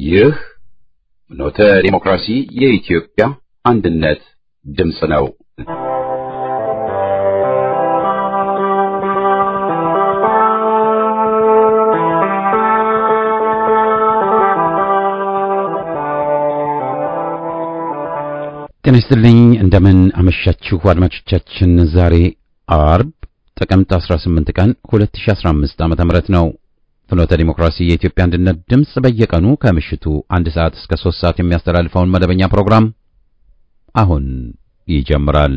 ይህ ኖተ ዲሞክራሲ የኢትዮጵያ አንድነት ድምፅ ነው። ጤና ይስጥልኝ። እንደምን አመሻችሁ አድማጮቻችን። ዛሬ አርብ ጥቅምት 18 ቀን 2015 ዓመተ ምህረት ነው። ፍኖተ ዲሞክራሲ የኢትዮጵያ አንድነት ድምፅ በየቀኑ ከምሽቱ አንድ ሰዓት እስከ 3 ሰዓት የሚያስተላልፈውን መደበኛ ፕሮግራም አሁን ይጀምራል።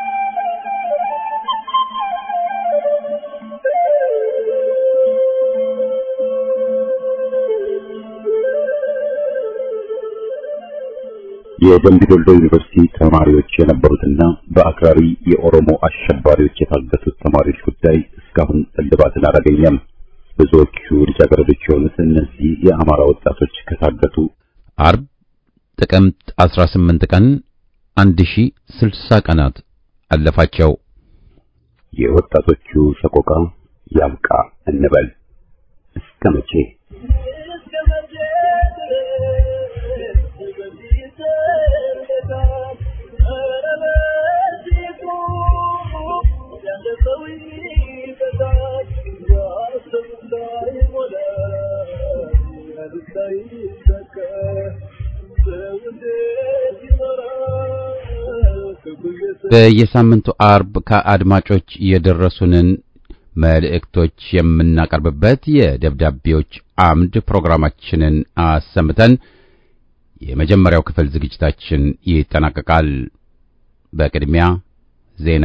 የደምቢ ዶሎ ዩኒቨርሲቲ ተማሪዎች የነበሩትና በአክራሪ የኦሮሞ አሸባሪዎች የታገቱት ተማሪዎች ጉዳይ እስካሁን እልባትን አላገኘም። ብዙዎቹ ልጃገረዶች የሆኑት እነዚህ የአማራ ወጣቶች ከታገቱ አርብ ጥቅምት 18 ቀን 1060 ቀናት አለፋቸው። የወጣቶቹ ሰቆቃ ያብቃ እንበል እስከ መቼ? በየሳምንቱ አርብ ከአድማጮች የደረሱንን መልእክቶች የምናቀርብበት የደብዳቤዎች አምድ ፕሮግራማችንን አሰምተን የመጀመሪያው ክፍል ዝግጅታችን ይጠናቀቃል። በቅድሚያ ዜና።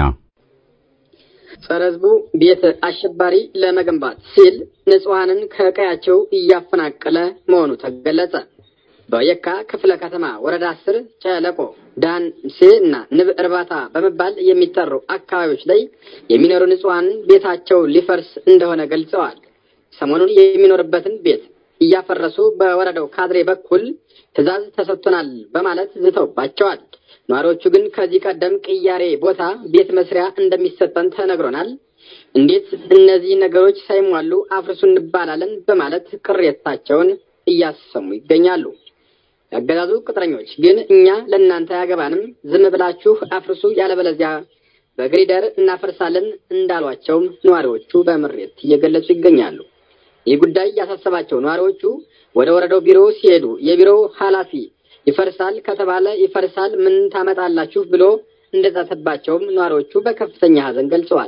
ጸረ ሕዝቡ ቤት አሸባሪ ለመገንባት ሲል ንጹሐንን ከቀያቸው እያፈናቀለ መሆኑ ተገለጸ። በየካ ክፍለ ከተማ ወረዳ አስር ጨለቆ፣ ዳንሴ እና ንብ እርባታ በመባል የሚጠሩ አካባቢዎች ላይ የሚኖሩ ንጹሐን ቤታቸው ሊፈርስ እንደሆነ ገልጸዋል። ሰሞኑን የሚኖርበትን ቤት እያፈረሱ በወረዳው ካድሬ በኩል ትዕዛዝ ተሰጥቶናል በማለት ዝተውባቸዋል። ነዋሪዎቹ ግን ከዚህ ቀደም ቅያሬ ቦታ ቤት መስሪያ እንደሚሰጠን ተነግሮናል፣ እንዴት እነዚህ ነገሮች ሳይሟሉ አፍርሱ እንባላለን በማለት ቅሬታቸውን እያሰሙ ይገኛሉ። ያገዛዙ ቅጥረኞች ግን እኛ ለእናንተ አያገባንም፣ ዝም ብላችሁ አፍርሱ፣ ያለበለዚያ በግሪደር እናፈርሳለን እንዳሏቸውም ነዋሪዎቹ በምሬት እየገለጹ ይገኛሉ። ይህ ጉዳይ ያሳሰባቸው ነዋሪዎቹ ወደ ወረዳው ቢሮ ሲሄዱ የቢሮው ኃላፊ ይፈርሳል ከተባለ ይፈርሳል፣ ምን ታመጣላችሁ ብሎ እንደዛተባቸውም ነዋሪዎቹ በከፍተኛ ሐዘን ገልጸዋል።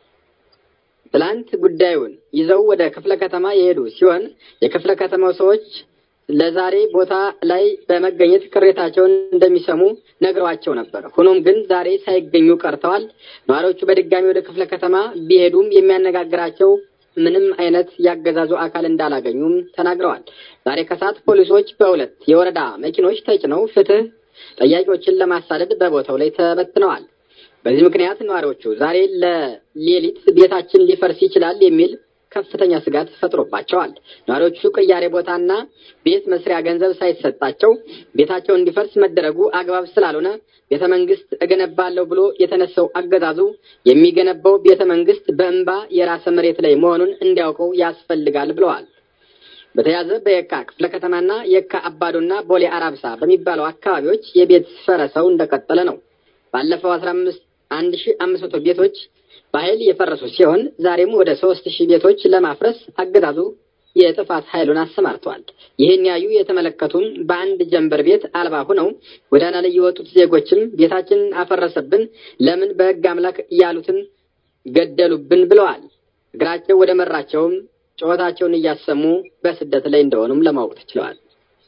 ትላንት ጉዳዩን ይዘው ወደ ክፍለ ከተማ የሄዱ ሲሆን የክፍለ ከተማው ሰዎች ለዛሬ ቦታ ላይ በመገኘት ቅሬታቸውን እንደሚሰሙ ነግረዋቸው ነበር። ሆኖም ግን ዛሬ ሳይገኙ ቀርተዋል። ነዋሪዎቹ በድጋሚ ወደ ክፍለ ከተማ ቢሄዱም የሚያነጋግራቸው ምንም አይነት ያገዛዙ አካል እንዳላገኙም ተናግረዋል። ዛሬ ከሰዓት ፖሊሶች በሁለት የወረዳ መኪኖች ተጭነው ፍትህ ጠያቂዎችን ለማሳደድ በቦታው ላይ ተበትነዋል። በዚህ ምክንያት ነዋሪዎቹ ዛሬ ለሌሊት ቤታችን ሊፈርስ ይችላል የሚል ከፍተኛ ስጋት ፈጥሮባቸዋል። ነዋሪዎቹ ቅያሬ ቦታና ቤት መስሪያ ገንዘብ ሳይሰጣቸው ቤታቸው እንዲፈርስ መደረጉ አግባብ ስላልሆነ ቤተ መንግስት እገነባለሁ ብሎ የተነሳው አገዛዙ የሚገነባው ቤተ መንግስት በእንባ የራሰ መሬት ላይ መሆኑን እንዲያውቀው ያስፈልጋል ብለዋል። በተያያዘ በየካ ክፍለ ከተማና የካ አባዶና ቦሌ አራብሳ በሚባለው አካባቢዎች የቤት ፈረሰው እንደቀጠለ ነው። ባለፈው አስራ አምስት አንድ ሺ አምስት መቶ ቤቶች በኃይል የፈረሱ ሲሆን ዛሬም ወደ ሶስት ሺህ ቤቶች ለማፍረስ አገዛዙ የጥፋት ኃይሉን አሰማርተዋል። ይህን ያዩ የተመለከቱም በአንድ ጀንበር ቤት አልባ ሆነው ጎዳና ላይ የወጡት ዜጎችም ቤታችንን አፈረሰብን፣ ለምን በሕግ አምላክ እያሉትን ገደሉብን ብለዋል። እግራቸው ወደ መራቸውም ጩኸታቸውን እያሰሙ በስደት ላይ እንደሆኑም ለማወቅ ተችለዋል።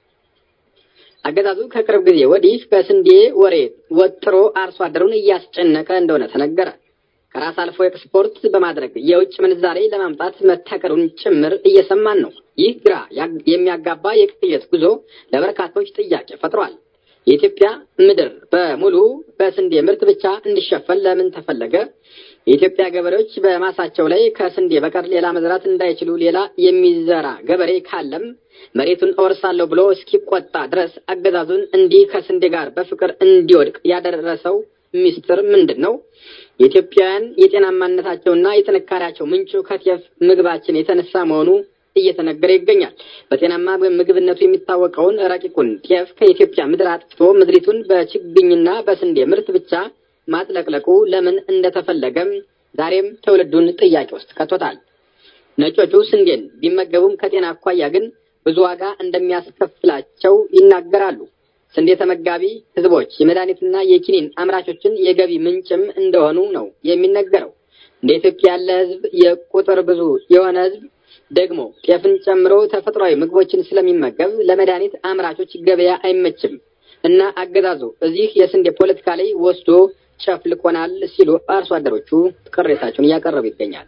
አገዛዙ ከቅርብ ጊዜ ወዲህ በስንዴ ወሬ ወጥሮ አርሶ አደሩን እያስጨነቀ እንደሆነ ተነገረ። ከራስ አልፎ ኤክስፖርት በማድረግ የውጭ ምንዛሬ ለማምጣት መታቀዱን ጭምር እየሰማን ነው። ይህ ግራ የሚያጋባ የቅየት ጉዞ ለበርካቶች ጥያቄ ፈጥሯል። የኢትዮጵያ ምድር በሙሉ በስንዴ ምርት ብቻ እንዲሸፈን ለምን ተፈለገ? የኢትዮጵያ ገበሬዎች በማሳቸው ላይ ከስንዴ በቀር ሌላ መዝራት እንዳይችሉ ሌላ የሚዘራ ገበሬ ካለም መሬቱን እወርሳለሁ ብሎ እስኪቆጣ ድረስ አገዛዙን እንዲህ ከስንዴ ጋር በፍቅር እንዲወድቅ ያደረሰው ሚስጥር ምንድን ነው? የኢትዮጵያውያን የጤናማነታቸውና የጥንካሬያቸው ምንጩ ከጤፍ ምግባችን የተነሳ መሆኑ እየተነገረ ይገኛል። በጤናማ ምግብነቱ የሚታወቀውን ረቂቁን ጤፍ ከኢትዮጵያ ምድር አጥፍቶ ምድሪቱን በችግኝና በስንዴ ምርት ብቻ ማጥለቅለቁ ለምን እንደተፈለገም ዛሬም ትውልዱን ጥያቄ ውስጥ ከቶታል። ነጮቹ ስንዴን ቢመገቡም ከጤና አኳያ ግን ብዙ ዋጋ እንደሚያስከፍላቸው ይናገራሉ። ስንዴ ተመጋቢ ህዝቦች የመድኃኒትና የኪኒን አምራቾችን የገቢ ምንጭም እንደሆኑ ነው የሚነገረው። እንደ ኢትዮጵያ ያለ ህዝብ የቁጥር ብዙ የሆነ ህዝብ ደግሞ ጤፍን ጨምሮ ተፈጥሯዊ ምግቦችን ስለሚመገብ ለመድኃኒት አምራቾች ገበያ አይመችም እና አገዛዙ እዚህ የስንዴ ፖለቲካ ላይ ወስዶ ጨፍልቆናል ሲሉ አርሶ አደሮቹ ቅሬታቸውን እያቀረቡ ይገኛል።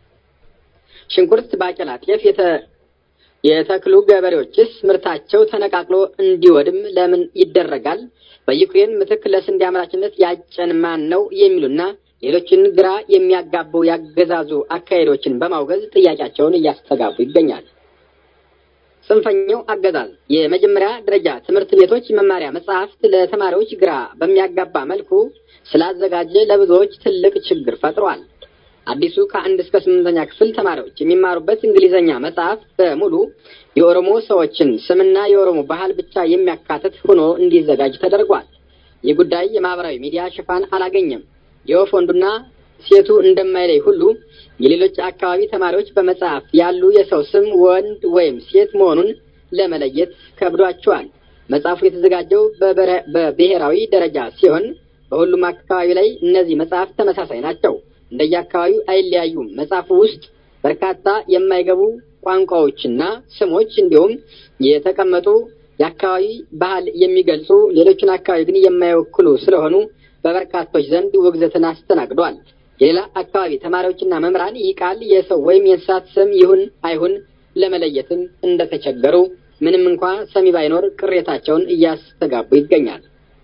ሽንኩርት፣ ባቄላ፣ ጤፍ የተክሉ ገበሬዎችስ ምርታቸው ተነቃቅሎ እንዲወድም ለምን ይደረጋል? በዩክሬን ምትክ ለስንዴ አምራችነት ያጨን ማን ነው? የሚሉና ሌሎችን ግራ የሚያጋቡ ያገዛዙ አካሄዶችን በማውገዝ ጥያቄያቸውን እያስተጋቡ ይገኛል። ጽንፈኛው አገዛዝ የመጀመሪያ ደረጃ ትምህርት ቤቶች መማሪያ መጽሐፍት ለተማሪዎች ግራ በሚያጋባ መልኩ ስላዘጋጀ ለብዙዎች ትልቅ ችግር ፈጥሯል። አዲሱ ከአንድ እስከ ስምንተኛ ክፍል ተማሪዎች የሚማሩበት እንግሊዘኛ መጽሐፍ በሙሉ የኦሮሞ ሰዎችን ስምና የኦሮሞ ባህል ብቻ የሚያካትት ሆኖ እንዲዘጋጅ ተደርጓል። ይህ ጉዳይ የማህበራዊ ሚዲያ ሽፋን አላገኘም። የወፍ ወንዱና ሴቱ እንደማይለይ ሁሉ የሌሎች አካባቢ ተማሪዎች በመጽሐፍ ያሉ የሰው ስም ወንድ ወይም ሴት መሆኑን ለመለየት ከብዷቸዋል። መጽሐፉ የተዘጋጀው በብሔራዊ ደረጃ ሲሆን በሁሉም አካባቢ ላይ እነዚህ መጽሐፍ ተመሳሳይ ናቸው። እንደየአካባቢው አይለያዩም። መጽሐፉ ውስጥ በርካታ የማይገቡ ቋንቋዎችና ስሞች እንዲሁም የተቀመጡ የአካባቢ ባህል የሚገልጹ ሌሎችን አካባቢ ግን የማይወክሉ ስለሆኑ በበርካቶች ዘንድ ውግዘትን አስተናግዷል። የሌላ አካባቢ ተማሪዎችና መምህራን ይህ ቃል የሰው ወይም የእንስሳት ስም ይሁን አይሁን ለመለየትም እንደተቸገሩ ምንም እንኳ ሰሚ ባይኖር ቅሬታቸውን እያስተጋቡ ይገኛል።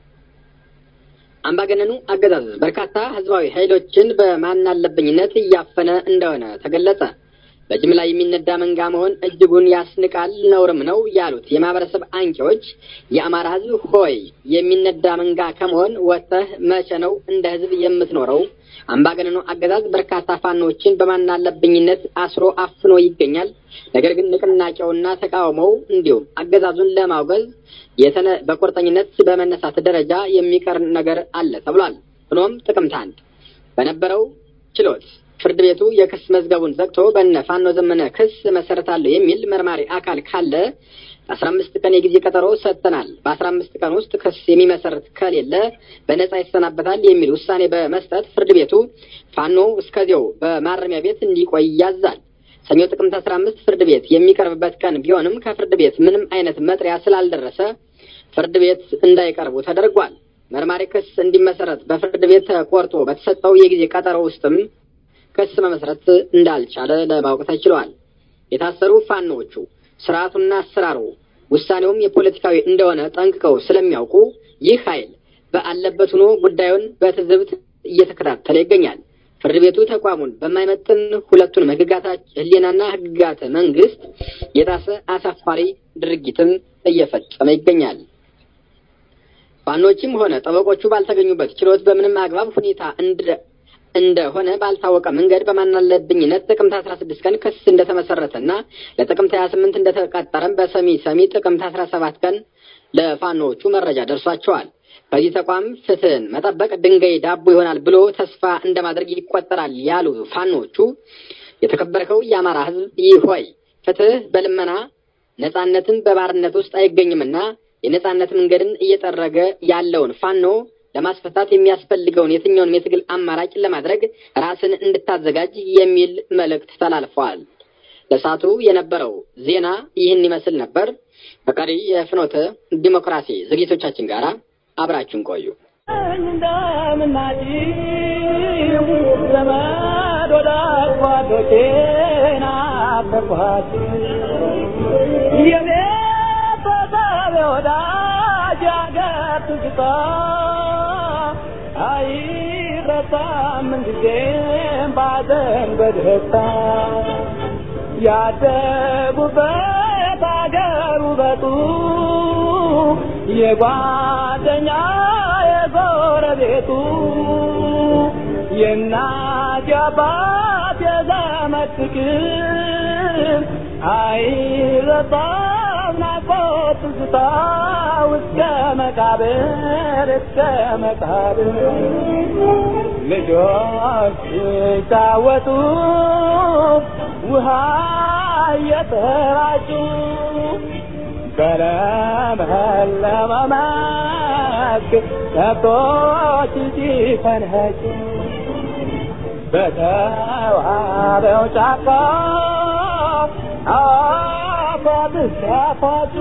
አምባገነኑ አገዛዝ በርካታ ህዝባዊ ኃይሎችን በማናለብኝነት እያፈነ እንደሆነ ተገለጸ። በጅምላ የሚነዳ መንጋ መሆን እጅጉን ያስንቃል፣ ነውርም ነው ያሉት የማህበረሰብ አንቂዎች የአማራ ህዝብ ሆይ የሚነዳ መንጋ ከመሆን ወጥተህ መቼ ነው እንደ ህዝብ የምትኖረው? አምባገነኑ አገዛዝ በርካታ ፋኖችን በማናለብኝነት አስሮ አፍኖ ይገኛል። ነገር ግን ንቅናቄውና ተቃውሞው እንዲሁም አገዛዙን ለማውገዝ የተነ በቁርጠኝነት በመነሳት ደረጃ የሚቀር ነገር አለ ተብሏል። ሆኖም ጥቅምት አንድ በነበረው ችሎት ፍርድ ቤቱ የክስ መዝገቡን ዘግቶ በነ ፋኖ ዘመነ ክስ መሰረታለሁ የሚል መርማሪ አካል ካለ አስራ አምስት ቀን የጊዜ ቀጠሮ ሰጥተናል። በአስራ አምስት ቀን ውስጥ ክስ የሚመሰርት ከሌለ በነጻ ይሰናበታል የሚል ውሳኔ በመስጠት ፍርድ ቤቱ ፋኖ እስከዚያው በማረሚያ ቤት እንዲቆይ ያዛል። ሰኞ ጥቅምት አስራ አምስት ፍርድ ቤት የሚቀርብበት ቀን ቢሆንም ከፍርድ ቤት ምንም አይነት መጥሪያ ስላልደረሰ ፍርድ ቤት እንዳይቀርቡ ተደርጓል። መርማሪ ክስ እንዲመሰረት በፍርድ ቤት ተቆርጦ በተሰጠው የጊዜ ቀጠሮ ውስጥም ክስ መመስረት እንዳልቻለ ለማወቅ ተችሏል። የታሰሩ ፋኖዎቹ ስርዓቱና አሰራሩ ውሳኔውም የፖለቲካዊ እንደሆነ ጠንቅቀው ስለሚያውቁ ይህ ኃይል በአለበት ሆኖ ጉዳዩን በትዝብት እየተከታተለ ይገኛል። ፍርድ ቤቱ ተቋሙን በማይመጥን ሁለቱንም ህግጋት ህሊናና ህግጋት መንግስት የጣሰ አሳፋሪ ድርጊትም እየፈጸመ ይገኛል። ፋኖችም ሆነ ጠበቆቹ ባልተገኙበት ችሎት በምንም አግባብ ሁኔታ እንደሆነ ባልታወቀ መንገድ በማናለብኝነት ጥቅምት አስራ ስድስት ቀን ክስ እንደተመሰረተና ለጥቅምት ሀያ ስምንት እንደተቀጠረም በሰሚ ሰሚ ጥቅምት አስራ ሰባት ቀን ለፋኖዎቹ መረጃ ደርሷቸዋል። ከዚህ ተቋም ፍትህን መጠበቅ ድንጋይ ዳቦ ይሆናል ብሎ ተስፋ እንደማድረግ ይቆጠራል ያሉ ፋኖዎቹ የተከበርከው የአማራ ህዝብ ይህ ሆይ ፍትህ በልመና ነጻነትን በባርነት ውስጥ አይገኝምና የነጻነት መንገድን እየጠረገ ያለውን ፋኖ ለማስፈታት የሚያስፈልገውን የትኛውንም የትግል አማራጭ ለማድረግ ራስን እንድታዘጋጅ የሚል መልእክት ተላልፈዋል። ለሳቱ የነበረው ዜና ይህን ይመስል ነበር። በቀሪ የፍኖተ ዲሞክራሲ ዝግጅቶቻችን ጋር አብራችሁን ቆዩ። ዘመድ ወዳጅ ጓዶቼን አፈርኳት የኔ ተሳቢ ወዳጅ ያገር ትዝታ አይረሳም ምንጊዜም ባዘን በደስታ ያደጉበት አገር ውበቱ የጓደኛ የጎረቤቱ የእናት የአባት የዘመድ ፍቅር አይረሳም ናፍቆት ትዝታ እስከ መቃብር እስከ መቃብር ልጆች ሲጫወቱ ውሃ እየተራጩ በለመለመ መስክ ከብቶች ሲፈንጩ በተዋበው ጫካ አፏት ሲያፏጩ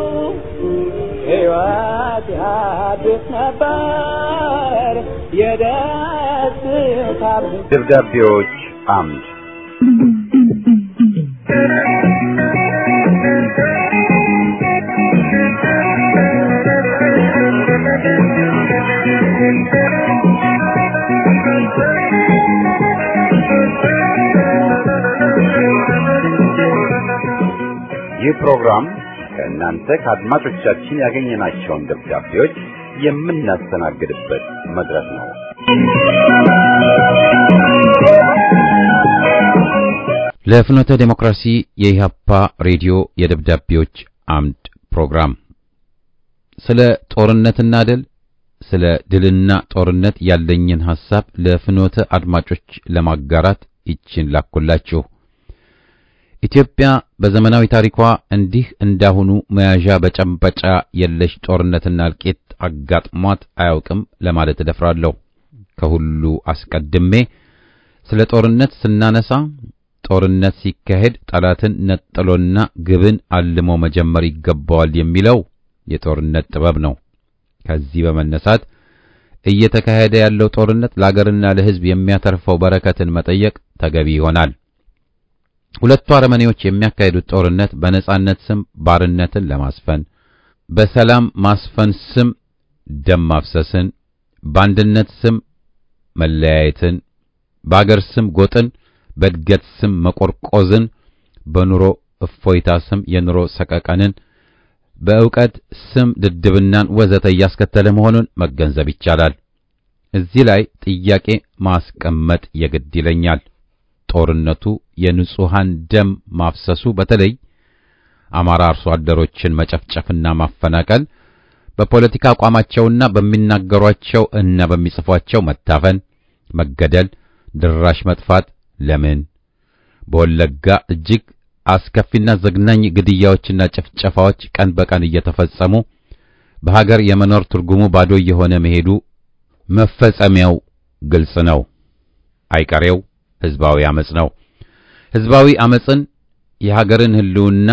ሕይወት ያድስ ነበር የደስታ ደብዳቤዎች አምድ ይህ ፕሮግራም ከእናንተ ከአድማጮቻችን ያገኘናቸውን ደብዳቤዎች የምናስተናግድበት መድረክ ነው። ለፍኖተ ዴሞክራሲ የኢህአፓ ሬዲዮ የደብዳቤዎች አምድ ፕሮግራም ስለ ጦርነትና ድል ስለ ድልና ጦርነት ያለኝን ሐሳብ ለፍኖተ አድማጮች ለማጋራት ይችን ላኩላችሁ። ኢትዮጵያ በዘመናዊ ታሪኳ እንዲህ እንዳሁኑ መያዣ በጨንበጫ የለሽ ጦርነትና እልቂት አጋጥሟት አያውቅም ለማለት እደፍራለሁ። ከሁሉ አስቀድሜ ስለ ጦርነት ስናነሳ ጦርነት ሲካሄድ ጠላትን ነጥሎና ግብን አልሞ መጀመር ይገባዋል የሚለው የጦርነት ጥበብ ነው። ከዚህ በመነሳት እየተካሄደ ያለው ጦርነት ለአገርና ለሕዝብ የሚያተርፈው በረከትን መጠየቅ ተገቢ ይሆናል። ሁለቱ አረመኔዎች የሚያካሂዱት ጦርነት በነጻነት ስም ባርነትን ለማስፈን፣ በሰላም ማስፈን ስም ደም ማፍሰስን፣ በአንድነት ስም መለያየትን፣ በአገር ስም ጎጥን፣ በእድገት ስም መቆርቆዝን፣ በኑሮ እፎይታ ስም የኑሮ ሰቀቀንን፣ በእውቀት ስም ድድብናን ወዘተ እያስከተለ መሆኑን መገንዘብ ይቻላል። እዚህ ላይ ጥያቄ ማስቀመጥ የግድ ይለኛል። ጦርነቱ የንጹሃን ደም ማፍሰሱ በተለይ አማራ አርሶ አደሮችን መጨፍጨፍና ማፈናቀል፣ በፖለቲካ አቋማቸውና በሚናገሯቸው እና በሚጽፏቸው መታፈን፣ መገደል፣ ድራሽ መጥፋት ለምን? በወለጋ እጅግ አስከፊና ዘግናኝ ግድያዎችና ጭፍጨፋዎች ቀን በቀን እየተፈጸሙ በሀገር የመኖር ትርጉሙ ባዶ እየሆነ መሄዱ መፈጸሚያው ግልጽ ነው። አይቀሬው ህዝባዊ አመጽ ነው። ህዝባዊ አመጽን የሀገርን ህልውና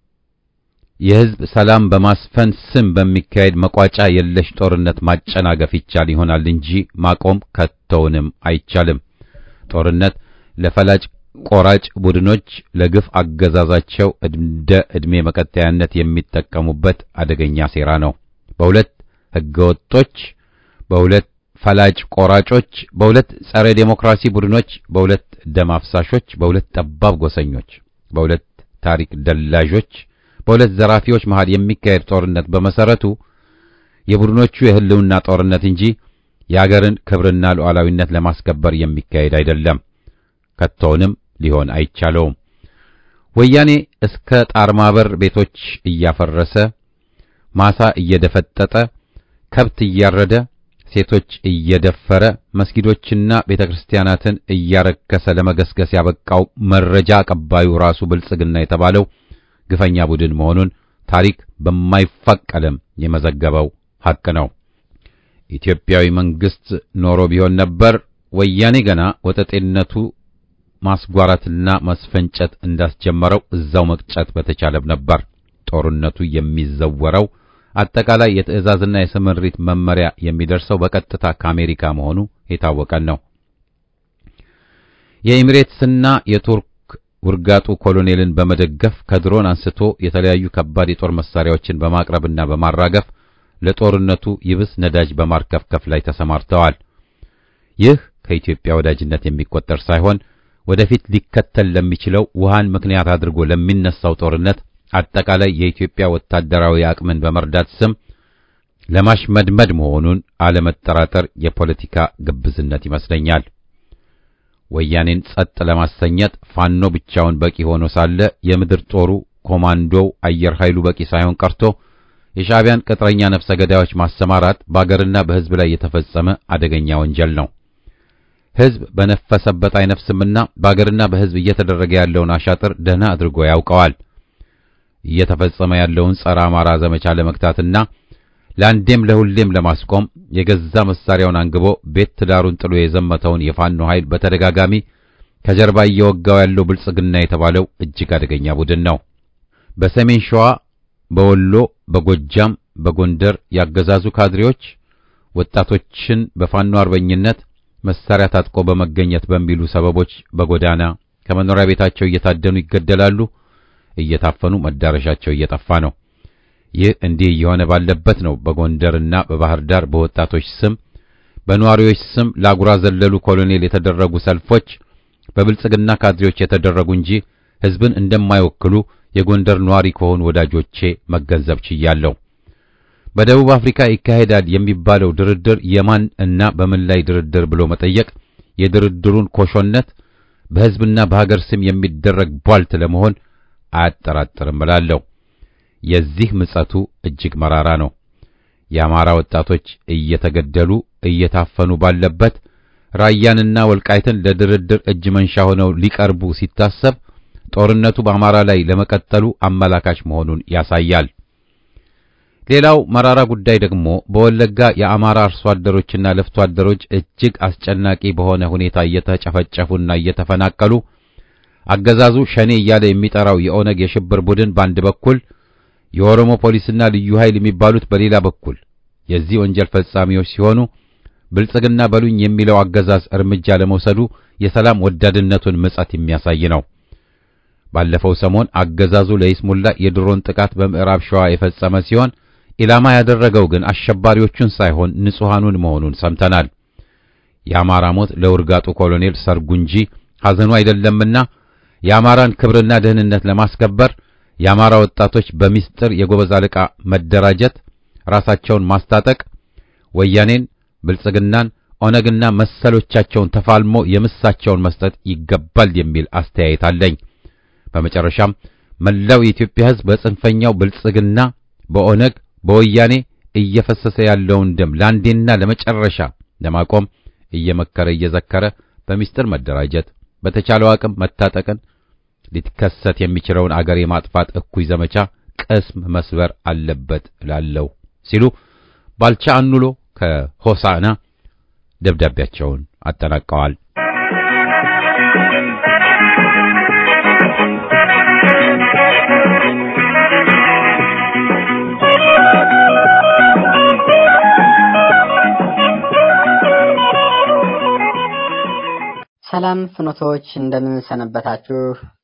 የህዝብ ሰላም በማስፈን ስም በሚካሄድ መቋጫ የለሽ ጦርነት ማጨናገፍ ይቻል ይሆናል እንጂ ማቆም ከቶውንም አይቻልም። ጦርነት ለፈላጭ ቆራጭ ቡድኖች ለግፍ አገዛዛቸው እንደ ዕድሜ መቀጠያነት የሚጠቀሙበት አደገኛ ሴራ ነው። በሁለት ህገወጦች፣ በሁለት ፈላጭ ቆራጮች፣ በሁለት ጸረ ዴሞክራሲ ቡድኖች፣ በሁለት ደም አፍሳሾች፣ በሁለት ጠባብ ጎሰኞች፣ በሁለት ታሪክ ደላዦች፣ በሁለት ዘራፊዎች መሃል የሚካሄድ ጦርነት በመሰረቱ የቡድኖቹ የህልውና ጦርነት እንጂ የአገርን ክብርና ሉዓላዊነት ለማስከበር የሚካሄድ አይደለም። ከቶውንም ሊሆን አይቻለውም። ወያኔ እስከ ጣርማበር ቤቶች እያፈረሰ ማሳ እየደፈጠጠ ከብት እያረደ ሴቶች እየደፈረ መስጊዶችና ቤተክርስቲያናትን እያረከሰ ለመገስገስ ያበቃው መረጃ አቀባዩ ራሱ ብልጽግና የተባለው ግፈኛ ቡድን መሆኑን ታሪክ በማይፋቅ ቀለም የመዘገበው ሐቅ ነው። ኢትዮጵያዊ መንግስት ኖሮ ቢሆን ነበር ወያኔ ገና ወጠጤነቱ ማስጓራትና ማስፈንጨት እንዳስጀመረው እዛው መቅጨት በተቻለም ነበር። ጦርነቱ የሚዘወረው አጠቃላይ የትዕዛዝና የስምሪት መመሪያ የሚደርሰው በቀጥታ ከአሜሪካ መሆኑ የታወቀን ነው። የኤሚሬትስና የቱርክ ውርጋጡ ኮሎኔልን በመደገፍ ከድሮን አንስቶ የተለያዩ ከባድ የጦር መሳሪያዎችን በማቅረብና በማራገፍ ለጦርነቱ ይብስ ነዳጅ በማርከፍከፍ ላይ ተሰማርተዋል። ይህ ከኢትዮጵያ ወዳጅነት የሚቆጠር ሳይሆን ወደፊት ሊከተል ለሚችለው ውሃን ምክንያት አድርጎ ለሚነሳው ጦርነት አጠቃላይ የኢትዮጵያ ወታደራዊ አቅምን በመርዳት ስም ለማሽመድመድ መሆኑን አለመጠራጠር የፖለቲካ ግብዝነት ይመስለኛል። ወያኔን ጸጥ ለማሰኘት ፋኖ ብቻውን በቂ ሆኖ ሳለ የምድር ጦሩ ኮማንዶው አየር ኃይሉ በቂ ሳይሆን ቀርቶ የሻዕቢያን ቅጥረኛ ነፍሰ ገዳዮች ማሰማራት በአገርና በሕዝብ ላይ የተፈጸመ አደገኛ ወንጀል ነው። ሕዝብ በነፈሰበት አይነፍስምና በአገርና በሕዝብ እየተደረገ ያለውን አሻጥር ደህና አድርጎ ያውቀዋል። እየተፈጸመ ያለውን ጸረ አማራ ዘመቻ ለመግታትና ለአንዴም ለሁሌም ለማስቆም የገዛ መሳሪያውን አንግቦ ቤት ትዳሩን ጥሎ የዘመተውን የፋኖ ኃይል በተደጋጋሚ ከጀርባ እየወጋው ያለው ብልጽግና የተባለው እጅግ አደገኛ ቡድን ነው። በሰሜን ሸዋ፣ በወሎ፣ በጎጃም፣ በጎንደር ያገዛዙ ካድሬዎች ወጣቶችን በፋኖ አርበኝነት መሳሪያ ታጥቆ በመገኘት በሚሉ ሰበቦች በጎዳና ከመኖሪያ ቤታቸው እየታደኑ ይገደላሉ፣ እየታፈኑ መዳረሻቸው እየጠፋ ነው። ይህ እንዲህ እየሆነ ባለበት ነው በጎንደርና በባህር ዳር በወጣቶች ስም በነዋሪዎች ስም ለአጉራ ዘለሉ ኮሎኔል የተደረጉ ሰልፎች በብልጽግና ካድሬዎች የተደረጉ እንጂ ሕዝብን እንደማይወክሉ የጎንደር ነዋሪ ከሆኑ ወዳጆቼ መገንዘብ ችያለሁ። በደቡብ አፍሪካ ይካሄዳል የሚባለው ድርድር የማን እና በምን ላይ ድርድር ብሎ መጠየቅ የድርድሩን ኮሾነት በሕዝብና በሀገር ስም የሚደረግ ቧልት ለመሆን አያጠራጥርም እላለሁ። የዚህ ምጸቱ እጅግ መራራ ነው። የአማራ ወጣቶች እየተገደሉ እየታፈኑ ባለበት ራያንና ወልቃይትን ለድርድር እጅ መንሻ ሆነው ሊቀርቡ ሲታሰብ ጦርነቱ በአማራ ላይ ለመቀጠሉ አመላካች መሆኑን ያሳያል። ሌላው መራራ ጉዳይ ደግሞ በወለጋ የአማራ አርሶ አደሮችና ለፍቶ አደሮች እጅግ አስጨናቂ በሆነ ሁኔታ እየተጨፈጨፉና እየተፈናቀሉ አገዛዙ ሸኔ እያለ የሚጠራው የኦነግ የሽብር ቡድን በአንድ በኩል የኦሮሞ ፖሊስና ልዩ ኃይል የሚባሉት በሌላ በኩል የዚህ ወንጀል ፈጻሚዎች ሲሆኑ ብልጽግና በሉኝ የሚለው አገዛዝ እርምጃ ለመውሰዱ የሰላም ወዳድነቱን ምጸት የሚያሳይ ነው። ባለፈው ሰሞን አገዛዙ ለይስሙላ የድሮን ጥቃት በምዕራብ ሸዋ የፈጸመ ሲሆን ኢላማ ያደረገው ግን አሸባሪዎቹን ሳይሆን ንጹሐኑን መሆኑን ሰምተናል። የአማራ ሞት ለውርጋጡ ኮሎኔል ሰርጉ እንጂ ሐዘኑ አይደለምና የአማራን ክብርና ደህንነት ለማስከበር የአማራ ወጣቶች በሚስጥር የጎበዝ አለቃ መደራጀት፣ ራሳቸውን ማስታጠቅ፣ ወያኔን፣ ብልጽግናን፣ ኦነግና መሰሎቻቸውን ተፋልሞ የምሳቸውን መስጠት ይገባል የሚል አስተያየት አለኝ። በመጨረሻም መላው የኢትዮጵያ ሕዝብ በጽንፈኛው ብልጽግና፣ በኦነግ፣ በወያኔ እየፈሰሰ ያለውን ደም ለአንዴና ለመጨረሻ ለማቆም እየመከረ እየዘከረ በሚስጥር መደራጀት፣ በተቻለው አቅም መታጠቅን ሊከሰት የሚችለውን አገር የማጥፋት እኩይ ዘመቻ ቅስም መስበር አለበት እላለሁ ሲሉ ባልቻ አኑሎ ከሆሳዕና ደብዳቤያቸውን አጠናቀዋል። ሰላም ፍኖቶች እንደምን ሰነበታችሁ?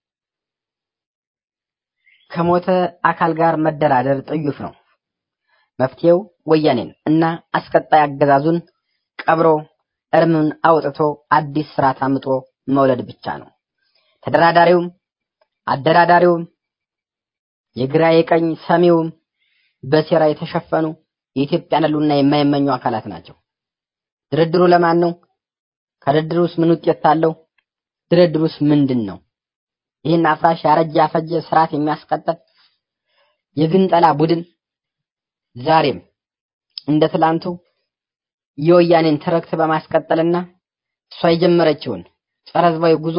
ከሞተ አካል ጋር መደራደር ጥዩፍ ነው። መፍትሄው ወያኔን እና አስቀጣይ አገዛዙን ቀብሮ እርምን አውጥቶ አዲስ ስርዓት አምጦ መውለድ ብቻ ነው። ተደራዳሪውም አደራዳሪውም የግራ የቀኝ ሰሚውም በሴራ የተሸፈኑ የኢትዮጵያን ሕልውና የማይመኙ አካላት ናቸው። ድርድሩ ለማን ነው? ከድርድሩስ ምን ውጤት አለው? ድርድሩስ ምንድን ነው? ይህን አፍራሽ ያረጀ ያፈጀ ስርዓት የሚያስቀጥል የግንጠላ ቡድን ዛሬም እንደ ትላንቱ የወያኔን ትርክት በማስቀጠልና እሷ የጀመረችውን ጸረ ሕዝባዊ ጉዞ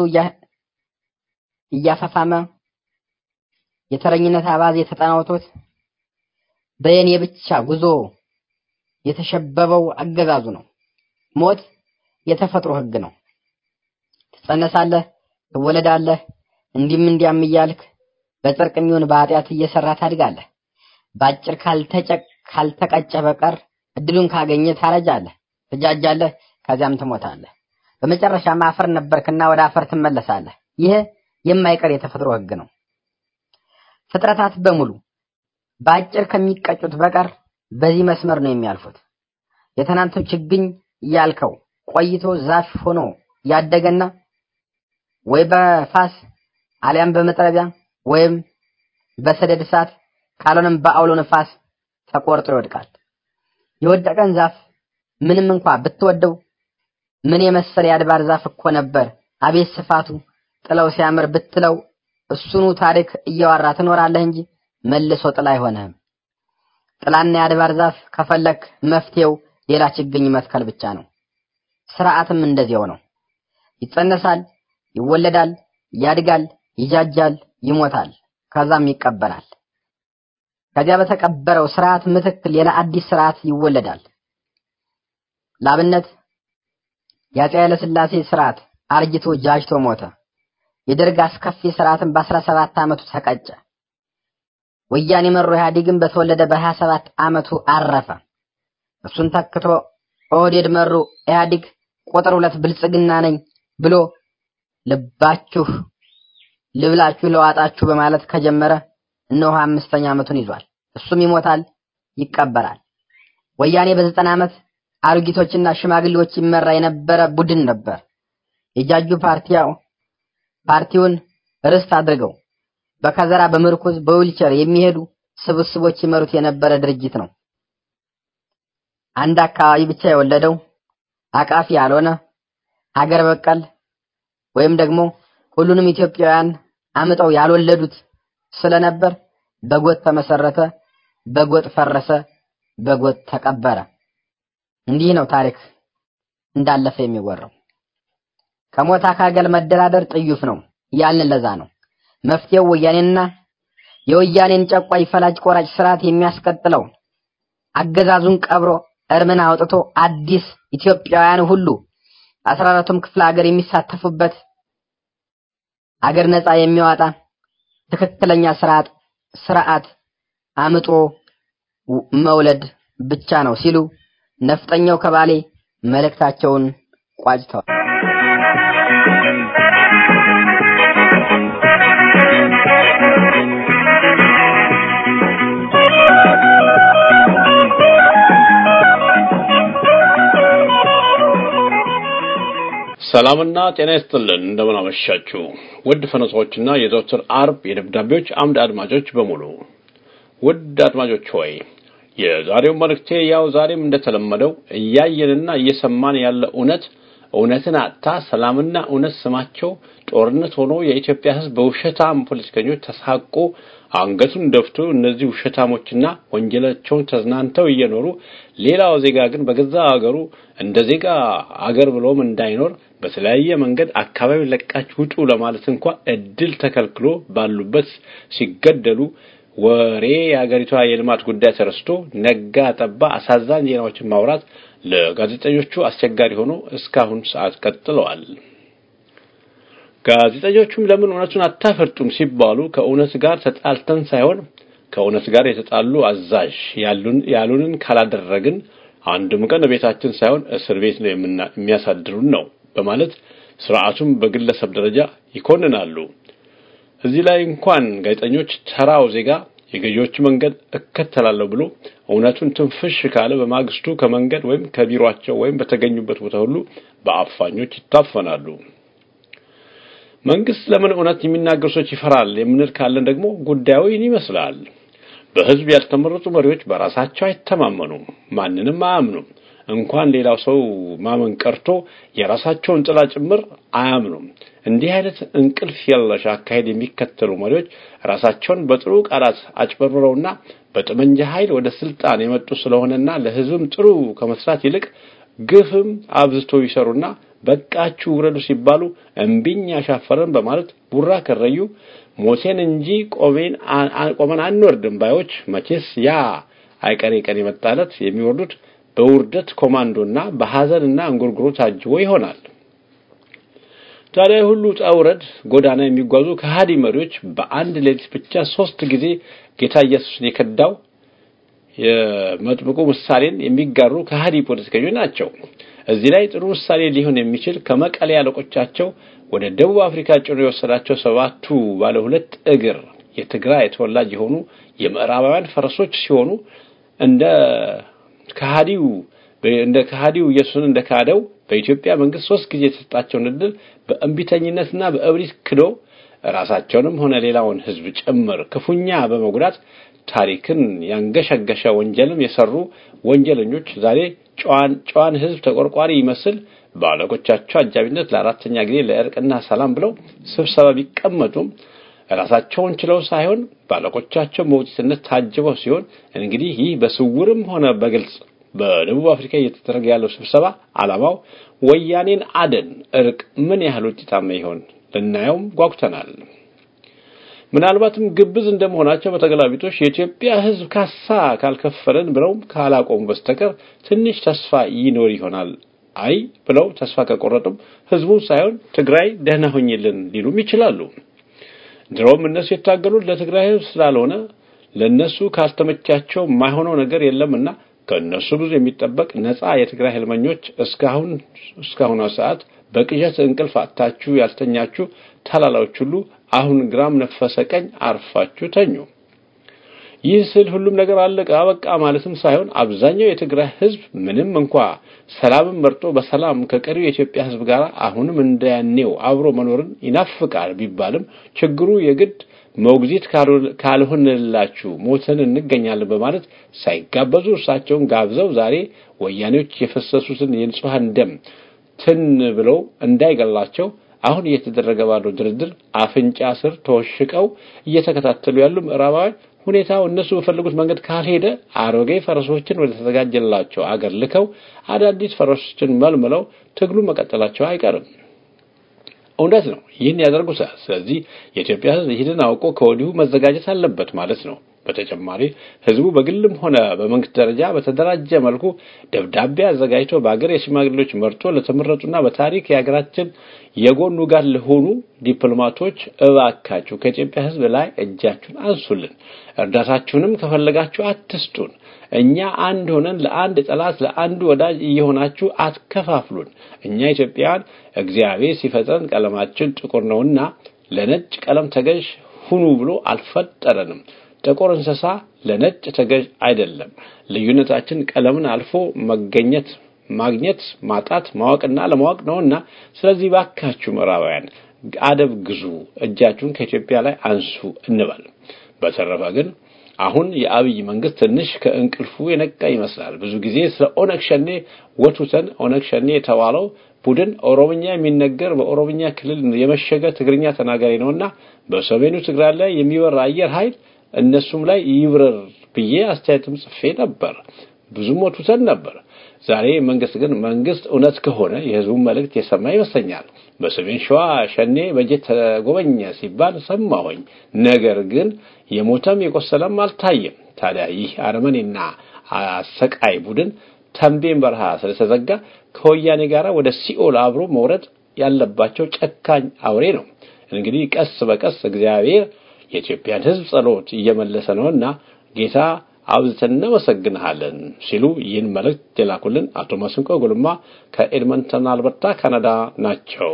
እያፈፋመ የተረኝነት አባዜ የተጠናውቶት በየኔ ብቻ ጉዞ የተሸበበው አገዛዙ ነው። ሞት የተፈጥሮ ሕግ ነው። ትጸነሳለህ፣ ትወለዳለህ፣ እንዲህም እንዲያም እያልክ በጽድቅ የሚሆን በኃጢአት እየሰራ ታድጋለህ። በአጭር ካልተጨቅ ካልተቀጨ በቀር እድሉን ካገኘ ታረጃለህ፣ ትጃጃለህ፣ ከዚያም ትሞታለህ። በመጨረሻም አፈር ነበርክና ወደ አፈር ትመለሳለህ። ይህ የማይቀር የተፈጥሮ ሕግ ነው። ፍጥረታት በሙሉ በአጭር ከሚቀጩት በቀር በዚህ መስመር ነው የሚያልፉት። የትናንቱ ችግኝ ያልከው ቆይቶ ዛፍ ሆኖ ያደገና ወይ በፋስ አሊያም በመጥረቢያ ወይም በሰደድ እሳት ካልሆነም በአውሎ ነፋስ ተቆርጦ ይወድቃል። የወደቀን ዛፍ ምንም እንኳ ብትወደው ምን የመሰለ የአድባር ዛፍ እኮ ነበር አቤት ስፋቱ ጥለው ሲያምር ብትለው እሱኑ ታሪክ እያወራ ትኖራለህ እንጂ መልሶ ጥላ አይሆንህም። ጥላና የአድባር ዛፍ ከፈለክ መፍትሄው ሌላ ችግኝ መትከል ብቻ ነው። ስርዓትም እንደዚያው ነው። ይጸነሳል፣ ይወለዳል፣ ያድጋል፣ ይጃጃል፣ ይሞታል፣ ከዛም ይቀበራል። ከዚያ በተቀበረው ስርዓት ምትክ ሌላ አዲስ ስርዓት ይወለዳል። ላብነት የአፄ ኃይለ ሥላሴ ስርዓት አርጅቶ ጃጅቶ ሞተ። የደርግ አስከፊ ስርዓትን በአስራ ሰባት ዓመቱ ተቀጨ። ወያኔ መሮ ኢህአዴግን በተወለደ በሀያ ሰባት ዓመቱ አረፈ። እሱን ተክቶ ኦህዴድ መሩ ኢህአዴግ ቁጥር ሁለት ብልጽግና ነኝ ብሎ ልባችሁ ልብላችሁ ለዋጣችሁ በማለት ከጀመረ እነሆ አምስተኛ ዓመቱን ይዟል። እሱም ይሞታል፣ ይቀበራል። ወያኔ በዘጠና ዓመት አሮጊቶችና ሽማግሌዎች ይመራ የነበረ ቡድን ነበር። የጃጁ ፓርቲያው ፓርቲውን ርስት አድርገው በከዘራ በምርኩዝ በዊልቸር የሚሄዱ ስብስቦች ይመሩት የነበረ ድርጅት ነው። አንድ አካባቢ ብቻ የወለደው አቃፊ ያልሆነ ሀገር በቀል ወይም ደግሞ ሁሉንም ኢትዮጵያውያን አምጠው ያልወለዱት ስለነበር በጎጥ ተመሰረተ፣ በጎጥ ፈረሰ፣ በጎጥ ተቀበረ። እንዲህ ነው ታሪክ እንዳለፈ የሚወራው። ከሞት አካገል መደራደር ጥዩፍ ነው ያልን ለዛ ነው። መፍትሄው ወያኔንና የወያኔን ጨቋይ ፈላጭ ቆራጭ ስርዓት የሚያስቀጥለው አገዛዙን ቀብሮ እርምን አውጥቶ አዲስ ኢትዮጵያውያን ሁሉ አስራ አራቱም ክፍለ ሀገር የሚሳተፉበት አገር ነፃ የሚያወጣ ትክክለኛ ስርዓት ስርዓት አምጦ መውለድ ብቻ ነው ሲሉ ነፍጠኛው ከባሌ መልእክታቸውን ቋጭተዋል። ሰላምና ጤና ይስጥልን። እንደምን አመሻችሁ ውድ ፈነሶችና የዘወትር አርብ የደብዳቤዎች አምድ አድማጮች በሙሉ ውድ አድማጮች ሆይ የዛሬው መልእክቴ ያው ዛሬም እንደተለመደው እያየንና እየሰማን ያለ እውነት እውነትን አጥታ ሰላምና እውነት ስማቸው ጦርነት ሆኖ የኢትዮጵያ ሕዝብ በውሸታም ፖለቲከኞች ተሳቆ አንገቱን ደፍቶ እነዚህ ውሸታሞችና ወንጀላቸውን ተዝናንተው እየኖሩ ሌላው ዜጋ ግን በገዛ አገሩ እንደ ዜጋ አገር ብሎም እንዳይኖር በተለያየ መንገድ አካባቢ ለቃችሁ ውጡ ለማለት እንኳ እድል ተከልክሎ ባሉበት ሲገደሉ ወሬ የሀገሪቷ የልማት ጉዳይ ተረስቶ ነጋ ጠባ አሳዛኝ ዜናዎችን ማውራት ለጋዜጠኞቹ አስቸጋሪ ሆኖ እስካሁን ሰዓት ቀጥለዋል። ጋዜጠኞቹም ለምን እውነቱን አታፈርጡም ሲባሉ ከእውነት ጋር ተጣልተን ሳይሆን ከእውነት ጋር የተጣሉ አዛዥ ያሉንን ካላደረግን አንድም ቀን ቤታችን ሳይሆን እስር ቤት ነው የሚያሳድሩን ነው በማለት ስርዓቱም በግለሰብ ደረጃ ይኮንናሉ። እዚህ ላይ እንኳን ጋዜጠኞች ተራው ዜጋ የገዢዎች መንገድ እከተላለሁ ብሎ እውነቱን ትንፍሽ ካለ በማግስቱ ከመንገድ ወይም ከቢሮአቸው ወይም በተገኙበት ቦታ ሁሉ በአፋኞች ይታፈናሉ። መንግስት ለምን እውነት የሚናገሩ ሰዎች ይፈራል የምንል ካለን ደግሞ ጉዳዩ ይህን ይመስላል። በህዝብ ያልተመረጡ መሪዎች በራሳቸው አይተማመኑም፣ ማንንም አያምኑም። እንኳን ሌላው ሰው ማመን ቀርቶ የራሳቸውን ጥላ ጭምር አያምኑም። እንዲህ አይነት እንቅልፍ የለሽ አካሄድ የሚከተሉ መሪዎች ራሳቸውን በጥሩ ቃላት አጭበርብረውና በጠመንጃ ኃይል ወደ ስልጣን የመጡ ስለሆነና ለህዝብም ጥሩ ከመስራት ይልቅ ግፍም አብዝቶ ይሰሩና በቃችሁ ውረዱ ሲባሉ እምቢኝ ያሻፈረን በማለት ቡራ ከረዩ ሞቴን እንጂ ቆሜን ቆመን አንወርድም ባዮች መቼስ ያ አይቀሬ ቀን የመጣለት የሚወርዱት በውርደት ኮማንዶና በሐዘንና እንጉርጉሮ ታጅቦ ይሆናል። ታዲያ ሁሉ ውጣ ውረድ ጎዳና የሚጓዙ ከሃዲ መሪዎች በአንድ ሌሊት ብቻ ሶስት ጊዜ ጌታ ኢየሱስን የከዳው የመጥምቁ ምሳሌን የሚጋሩ ከሃዲ ፖለቲከኞች ናቸው። እዚህ ላይ ጥሩ ምሳሌ ሊሆን የሚችል ከመቀሌ አለቆቻቸው ወደ ደቡብ አፍሪካ ጭኖ የወሰዳቸው ሰባቱ ባለ ሁለት እግር የትግራይ ተወላጅ የሆኑ የምዕራባውያን ፈረሶች ሲሆኑ እንደ ከሃዲው እንደ ከሃዲው ኢየሱስን እንደ ካደው በኢትዮጵያ መንግስት ሶስት ጊዜ የተሰጣቸውን እድል በእንቢተኝነትና በእብሪት ክዶ ራሳቸውንም ሆነ ሌላውን ሕዝብ ጭምር ክፉኛ በመጉዳት ታሪክን ያንገሸገሸ ወንጀልም የሰሩ ወንጀለኞች ዛሬ ጨዋን ጨዋን ሕዝብ ተቆርቋሪ ይመስል በአለቆቻቸው አጃቢነት ለአራተኛ ጊዜ ለእርቅና ሰላም ብለው ስብሰባ ቢቀመጡም ራሳቸውን ችለው ሳይሆን ባለቆቻቸው ሞግዚትነት ታጅበው ሲሆን እንግዲህ ይህ በስውርም ሆነ በግልጽ በደቡብ አፍሪካ እየተደረገ ያለው ስብሰባ ዓላማው ወያኔን አደን እርቅ ምን ያህል ውጤታማ ይሆን ልናየውም ጓጉተናል። ምናልባትም ግብዝ እንደመሆናቸው በተገላቢጦሽ የኢትዮጵያ ሕዝብ ካሳ ካልከፈለን ብለው ካላቆሙ በስተቀር ትንሽ ተስፋ ይኖር ይሆናል። አይ ብለው ተስፋ ከቆረጡም ሕዝቡን ሳይሆን ትግራይ ደህና ሆኝልን ሊሉም ይችላሉ። ድሮም እነሱ የታገሉት ለትግራይ ሕዝብ ስላልሆነ ለነሱ ካልተመቻቸው የማይሆነው ነገር የለምና ከእነሱ ብዙ የሚጠበቅ ነፃ የትግራይ ህልመኞች እስካሁን እስካሁኗ ሰዓት በቅዠት እንቅልፍ አጥታችሁ ያልተኛችሁ ታላላዎች ሁሉ አሁን ግራም ነፈሰ ቀኝ አርፋችሁ ተኙ። ይህ ስል ሁሉም ነገር አለቀ አበቃ ማለትም ሳይሆን አብዛኛው የትግራይ ህዝብ ምንም እንኳ ሰላምን መርጦ በሰላም ከቀሪው የኢትዮጵያ ህዝብ ጋር አሁንም እንደያኔው አብሮ መኖርን ይናፍቃል ቢባልም ችግሩ የግድ ሞግዚት ካልሆንላችሁ ሞተን እንገኛለን በማለት ሳይጋበዙ እርሳቸውን ጋብዘው ዛሬ ወያኔዎች የፈሰሱትን የንጹሐን ደም ትን ብለው እንዳይገላቸው አሁን እየተደረገ ባለው ድርድር አፍንጫ ስር ተወሽቀው እየተከታተሉ ያሉ ምዕራባውያን ሁኔታው እነሱ በፈለጉት መንገድ ካልሄደ አሮጌ ፈረሶችን ወደ ተዘጋጀላቸው አገር ልከው አዳዲስ ፈረሶችን መልምለው ትግሉ መቀጠላቸው አይቀርም። እውነት ነው። ይህን ያደርጉታል። ስለዚህ የኢትዮጵያ ህዝብ ይህንን አውቆ ከወዲሁ መዘጋጀት አለበት ማለት ነው። በተጨማሪ ህዝቡ በግልም ሆነ በመንግስት ደረጃ በተደራጀ መልኩ ደብዳቤ አዘጋጅቶ በአገር የሽማግሌዎች መርጦ ለተመረጡና በታሪክ የሀገራችን የጎኑ ጋር ለሆኑ ዲፕሎማቶች እባካችሁ ከኢትዮጵያ ህዝብ ላይ እጃችሁን አንሱልን፣ እርዳታችሁንም ከፈለጋችሁ አትስጡን። እኛ አንድ ሆነን ለአንድ ጠላት ለአንዱ ወዳጅ እየሆናችሁ አትከፋፍሉን። እኛ ኢትዮጵያውያን እግዚአብሔር ሲፈጥረን ቀለማችን ጥቁር ነውና ለነጭ ቀለም ተገዥ ሁኑ ብሎ አልፈጠረንም። ጥቁር እንስሳ ለነጭ ተገዥ አይደለም። ልዩነታችን ቀለምን አልፎ መገኘት፣ ማግኘት፣ ማጣት፣ ማወቅና ለማወቅ ነውና ስለዚህ ባካችሁ ምዕራባውያን አደብ ግዙ፣ እጃችሁን ከኢትዮጵያ ላይ አንሱ እንበል። በተረፈ ግን አሁን የአብይ መንግስት ትንሽ ከእንቅልፉ የነቃ ይመስላል። ብዙ ጊዜ ስለ ኦነግ ሸኔ ወቱተን ኦነግ ሸኔ የተባለው ቡድን ኦሮምኛ የሚነገር በኦሮምኛ ክልል የመሸገ ትግርኛ ተናጋሪ ነውና በሰሜኑ ትግራይ ላይ የሚበራ አየር ኃይል እነሱም ላይ ይብረር ብዬ አስተያየትም ጽፌ ነበር። ብዙም ወቱተን ነበር። ዛሬ መንግስት ግን መንግስት እውነት ከሆነ የህዝቡን መልእክት የሰማ ይመስለኛል። በሰሜን ሸዋ ሸኔ በጀት ተጎበኘ ሲባል ሰማሁኝ። ነገር ግን የሞተም የቆሰለም አልታየም። ታዲያ ይህ አረመኔና አሰቃይ ቡድን ተንቤን በረሃ ስለተዘጋ ከወያኔ ጋር ወደ ሲኦል አብሮ መውረድ ያለባቸው ጨካኝ አውሬ ነው። እንግዲህ ቀስ በቀስ እግዚአብሔር የኢትዮጵያን ህዝብ ጸሎት እየመለሰ ነውና ጌታ አብዝተን እናመሰግንሃለን ሲሉ ይህን መልእክት የላኩልን አቶ መስንቆ ጉልማ ከኤድመንተን አልበርታ ካናዳ ናቸው።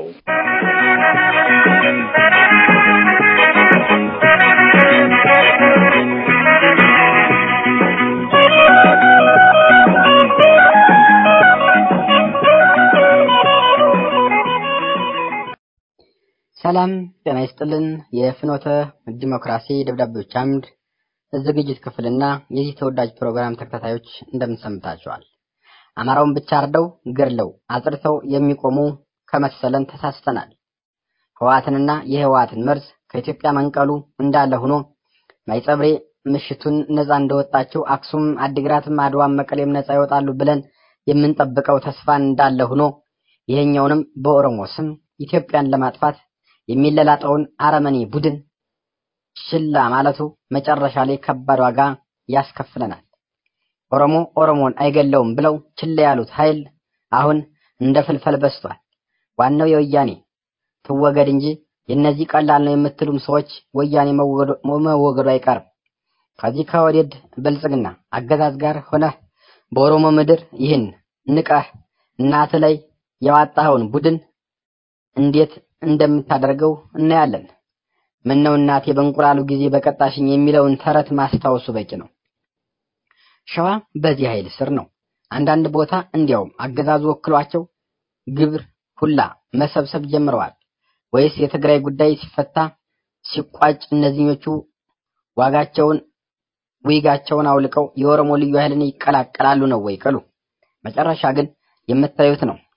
ሰላም ጤና ይስጥልን። የፍኖተ ዲሞክራሲ ደብዳቤዎች አምድ ዝግጅት ክፍልና የዚህ ተወዳጅ ፕሮግራም ተከታታዮች እንደምንሰምታቸዋል። አማራውን ብቻ አርደው ገድለው አጽድተው የሚቆሙ ከመሰለን ተሳስተናል። ህወሓትንና የህወሓትን መርዝ ከኢትዮጵያ መንቀሉ እንዳለ ሆኖ ማይጸብሬ ምሽቱን ነፃ እንደወጣቸው አክሱም፣ አዲግራትም፣ አድዋም መቀሌም ነፃ ይወጣሉ ብለን የምንጠብቀው ተስፋ እንዳለ ሆኖ ይሄኛውንም በኦሮሞ ስም ኢትዮጵያን ለማጥፋት የሚለላጠውን አረመኔ ቡድን ችላ ማለቱ መጨረሻ ላይ ከባድ ዋጋ ያስከፍለናል። ኦሮሞ ኦሮሞን አይገለውም ብለው ችላ ያሉት ኃይል አሁን እንደ ፍልፈል በስቷል። ዋናው የወያኔ ትወገድ እንጂ የእነዚህ ቀላል ነው የምትሉም ሰዎች ወያኔ መወገዱ አይቀርም። ከዚህ ከወዴድ ብልጽግና አገዛዝ ጋር ሆነህ በኦሮሞ ምድር ይህን ንቀህ እናት ላይ የዋጣኸውን ቡድን እንዴት እንደምታደርገው እናያለን። ምነው እናቴ በእንቁላሉ ጊዜ በቀጣሽኝ የሚለውን ተረት ማስታወሱ በቂ ነው። ሸዋ በዚህ ኃይል ስር ነው። አንዳንድ ቦታ እንዲያውም አገዛዙ ወክሏቸው ግብር ሁላ መሰብሰብ ጀምረዋል። ወይስ የትግራይ ጉዳይ ሲፈታ ሲቋጭ እነዚህኞቹ ዋጋቸውን ዊጋቸውን አውልቀው የኦሮሞ ልዩ ኃይልን ይቀላቀላሉ ነው ወይ ቅሉ? መጨረሻ ግን የምታዩት ነው።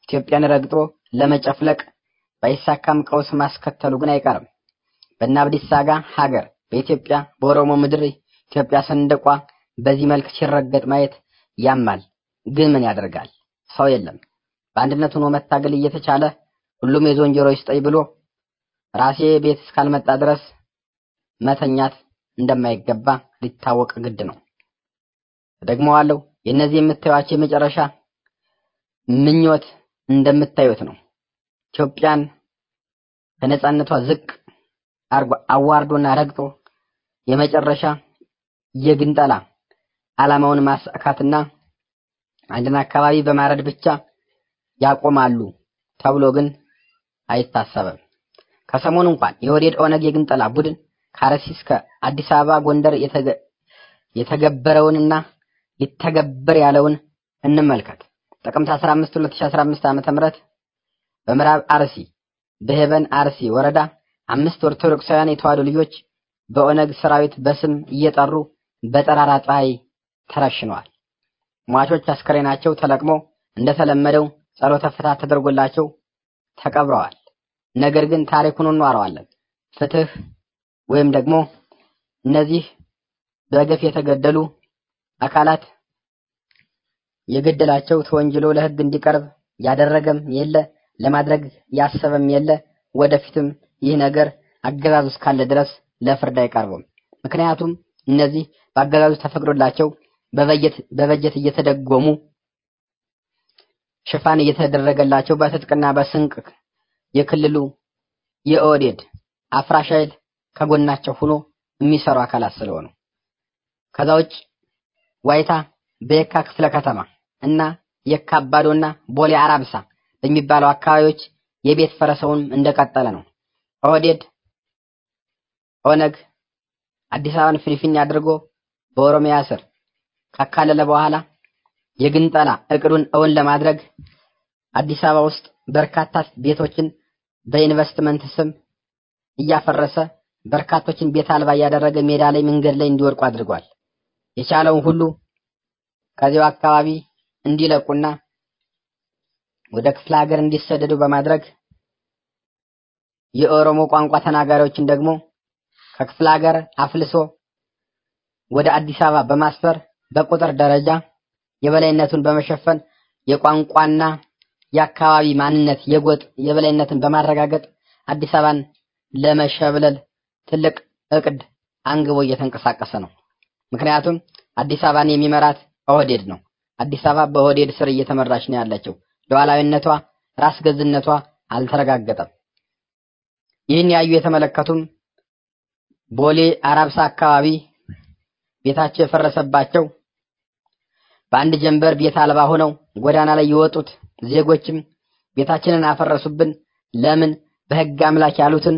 ኢትዮጵያን ረግጦ ለመጨፍለቅ ባይሳካም ቀውስ ማስከተሉ ግን አይቀርም። በእነ አብዲሳ አጋ ሀገር በኢትዮጵያ በኦሮሞ ምድር ኢትዮጵያ ሰንደቋ በዚህ መልክ ሲረገጥ ማየት ያማል። ግን ምን ያደርጋል? ሰው የለም። በአንድነት ሆኖ መታገል እየተቻለ ሁሉም የዞን ጆሮ ይስጠኝ ብሎ ራሴ ቤት እስካልመጣ ድረስ መተኛት እንደማይገባ ሊታወቅ ግድ ነው። ደግመዋለሁ። የእነዚህ የምታዩቸው የመጨረሻ ምኞት እንደምታዩት ነው። ኢትዮጵያን ከነጻነቷ ዝቅ አርጎ አዋርዶና ረግጦ የመጨረሻ የግንጠላ ዓላማውን ማሳካትና አንድን አካባቢ በማረድ ብቻ ያቆማሉ ተብሎ ግን አይታሰብም። ከሰሞኑ እንኳን የወዴድ ኦነግ የግንጠላ ቡድን ከአርሲ እስከ አዲስ አበባ ጎንደር የተገበረውንና ሊተገበር ያለውን እንመልከት። ጥቅምት 15 2015 ዓ.ም በምዕራብ አርሲ በሄበን አርሲ ወረዳ አምስት ኦርቶዶክሳውያን የተዋሕዶ ልጆች በኦነግ ሰራዊት በስም እየጠሩ በጠራራ ፀሐይ ተረሽነዋል። ሟቾች አስከሬናቸው ተለቅሞ እንደተለመደው ጸሎተ ፍትሐት ተደርጎላቸው ተቀብረዋል። ነገር ግን ታሪኩን እንዋረዋለን። ፍትህ ወይም ደግሞ እነዚህ በገፍ የተገደሉ አካላት የገደላቸው ተወንጅሎ ለሕግ እንዲቀርብ ያደረገም የለ ለማድረግ ያሰበም የለ። ወደፊትም ይህ ነገር አገዛዙ እስካለ ድረስ ለፍርድ አይቀርቡም። ምክንያቱም እነዚህ በአገዛዙ ተፈቅዶላቸው በበጀት በበጀት እየተደጎሙ ሽፋን እየተደረገላቸው በትጥቅና በስንቅ የክልሉ የኦህዴድ አፍራሽ ኃይል ከጎናቸው ሆኖ የሚሰሩ አካላት ስለሆኑ ከዛ ውጭ ዋይታ በየካ ክፍለ ከተማ እና የካ አባዶና ቦሌ አራብሳ በሚባለው አካባቢዎች የቤት ፈረሰውን እንደቀጠለ ነው። ኦህዴድ ኦነግ አዲስ አበባን ፊንፊኔ አድርጎ በኦሮሚያ ስር ካካለለ በኋላ የግንጠላ እቅዱን እውን ለማድረግ አዲስ አበባ ውስጥ በርካታ ቤቶችን በኢንቨስትመንት ስም እያፈረሰ በርካቶችን ቤት አልባ እያደረገ ሜዳ ላይ መንገድ ላይ እንዲወድቁ አድርጓል። የቻለውን ሁሉ ከዚያው አካባቢ እንዲለቁና ወደ ክፍለ ሀገር እንዲሰደዱ በማድረግ የኦሮሞ ቋንቋ ተናጋሪዎችን ደግሞ ከክፍለ ሀገር አፍልሶ ወደ አዲስ አበባ በማስፈር በቁጥር ደረጃ የበላይነቱን በመሸፈን የቋንቋና የአካባቢ ማንነት የጎጥ የበላይነትን በማረጋገጥ አዲስ አበባን ለመሸብለል ትልቅ እቅድ አንግቦ እየተንቀሳቀሰ ነው። ምክንያቱም አዲስ አበባን የሚመራት ኦህዴድ ነው። አዲስ አበባ በኦህዴድ ስር እየተመራች ነው ያለችው። ሉዓላዊነቷ፣ ራስ ገዝነቷ አልተረጋገጠም። ይህን ያዩ የተመለከቱም ቦሌ አራብሳ አካባቢ ቤታቸው የፈረሰባቸው በአንድ ጀንበር ቤት አልባ ሆነው ጎዳና ላይ የወጡት ዜጎችም ቤታችንን አፈረሱብን፣ ለምን በህግ አምላክ ያሉትን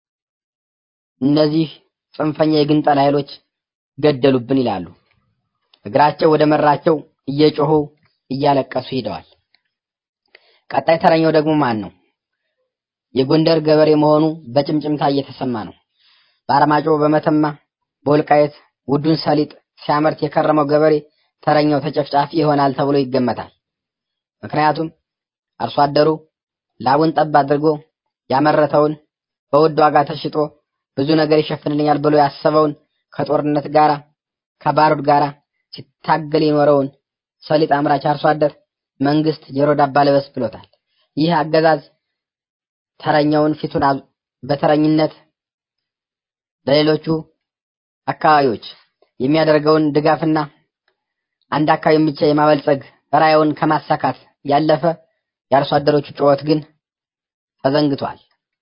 እነዚህ ጽንፈኛ የግንጠላ ኃይሎች ገደሉብን ይላሉ። እግራቸው ወደ መራቸው እየጮሁ እያለቀሱ ሄደዋል። ቀጣይ ተረኛው ደግሞ ማን ነው? የጎንደር ገበሬ መሆኑ በጭምጭምታ እየተሰማ ነው። በአርማጮ፣ በመተማ፣ በወልቃየት ውዱን ሰሊጥ ሲያመርት የከረመው ገበሬ ተረኛው ተጨፍጫፊ ይሆናል ተብሎ ይገመታል። ምክንያቱም አርሶ አደሩ ላቡን ጠብ አድርጎ ያመረተውን በውድ ዋጋ ተሽጦ ብዙ ነገር ይሸፍንልኛል ብሎ ያሰበውን ከጦርነት ጋራ ከባሩድ ጋራ ሲታገል የኖረውን ሰሊጥ አምራች አርሶ አደር መንግስት ጆሮ ዳባ ልበስ ብሎታል። ይህ አገዛዝ ተረኛውን ፊቱን በተረኝነት ለሌሎቹ አካባቢዎች የሚያደርገውን ድጋፍና አንድ አካባቢ ብቻ የማበልጸግ ራዕዩን ከማሳካት ያለፈ የአርሶ አደሮቹ ጩኸት ግን ተዘንግቷል።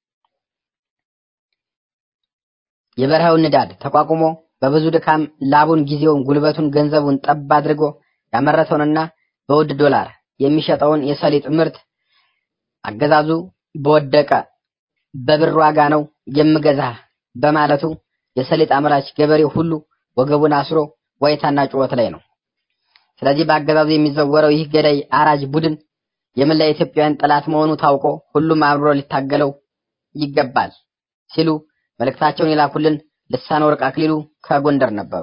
የበረሃውን ንዳድ ተቋቁሞ በብዙ ድካም ላቡን፣ ጊዜውን፣ ጉልበቱን፣ ገንዘቡን ጠብ አድርጎ ያመረተውንና በውድ ዶላር የሚሸጠውን የሰሊጥ ምርት አገዛዙ በወደቀ በብር ዋጋ ነው የምገዛህ በማለቱ የሰሊጥ አምራች ገበሬው ሁሉ ወገቡን አስሮ ዋይታና ጩኸት ላይ ነው። ስለዚህ በአገዛዙ የሚዘወረው ይህ ገዳይ አራጅ ቡድን የመላ ኢትዮጵያውያን ጠላት መሆኑ ታውቆ ሁሉም አብሮ ሊታገለው ይገባል ሲሉ መልእክታቸውን የላኩልን ልሳነ ወርቅ አክሊሉ ከጎንደር ነበሩ።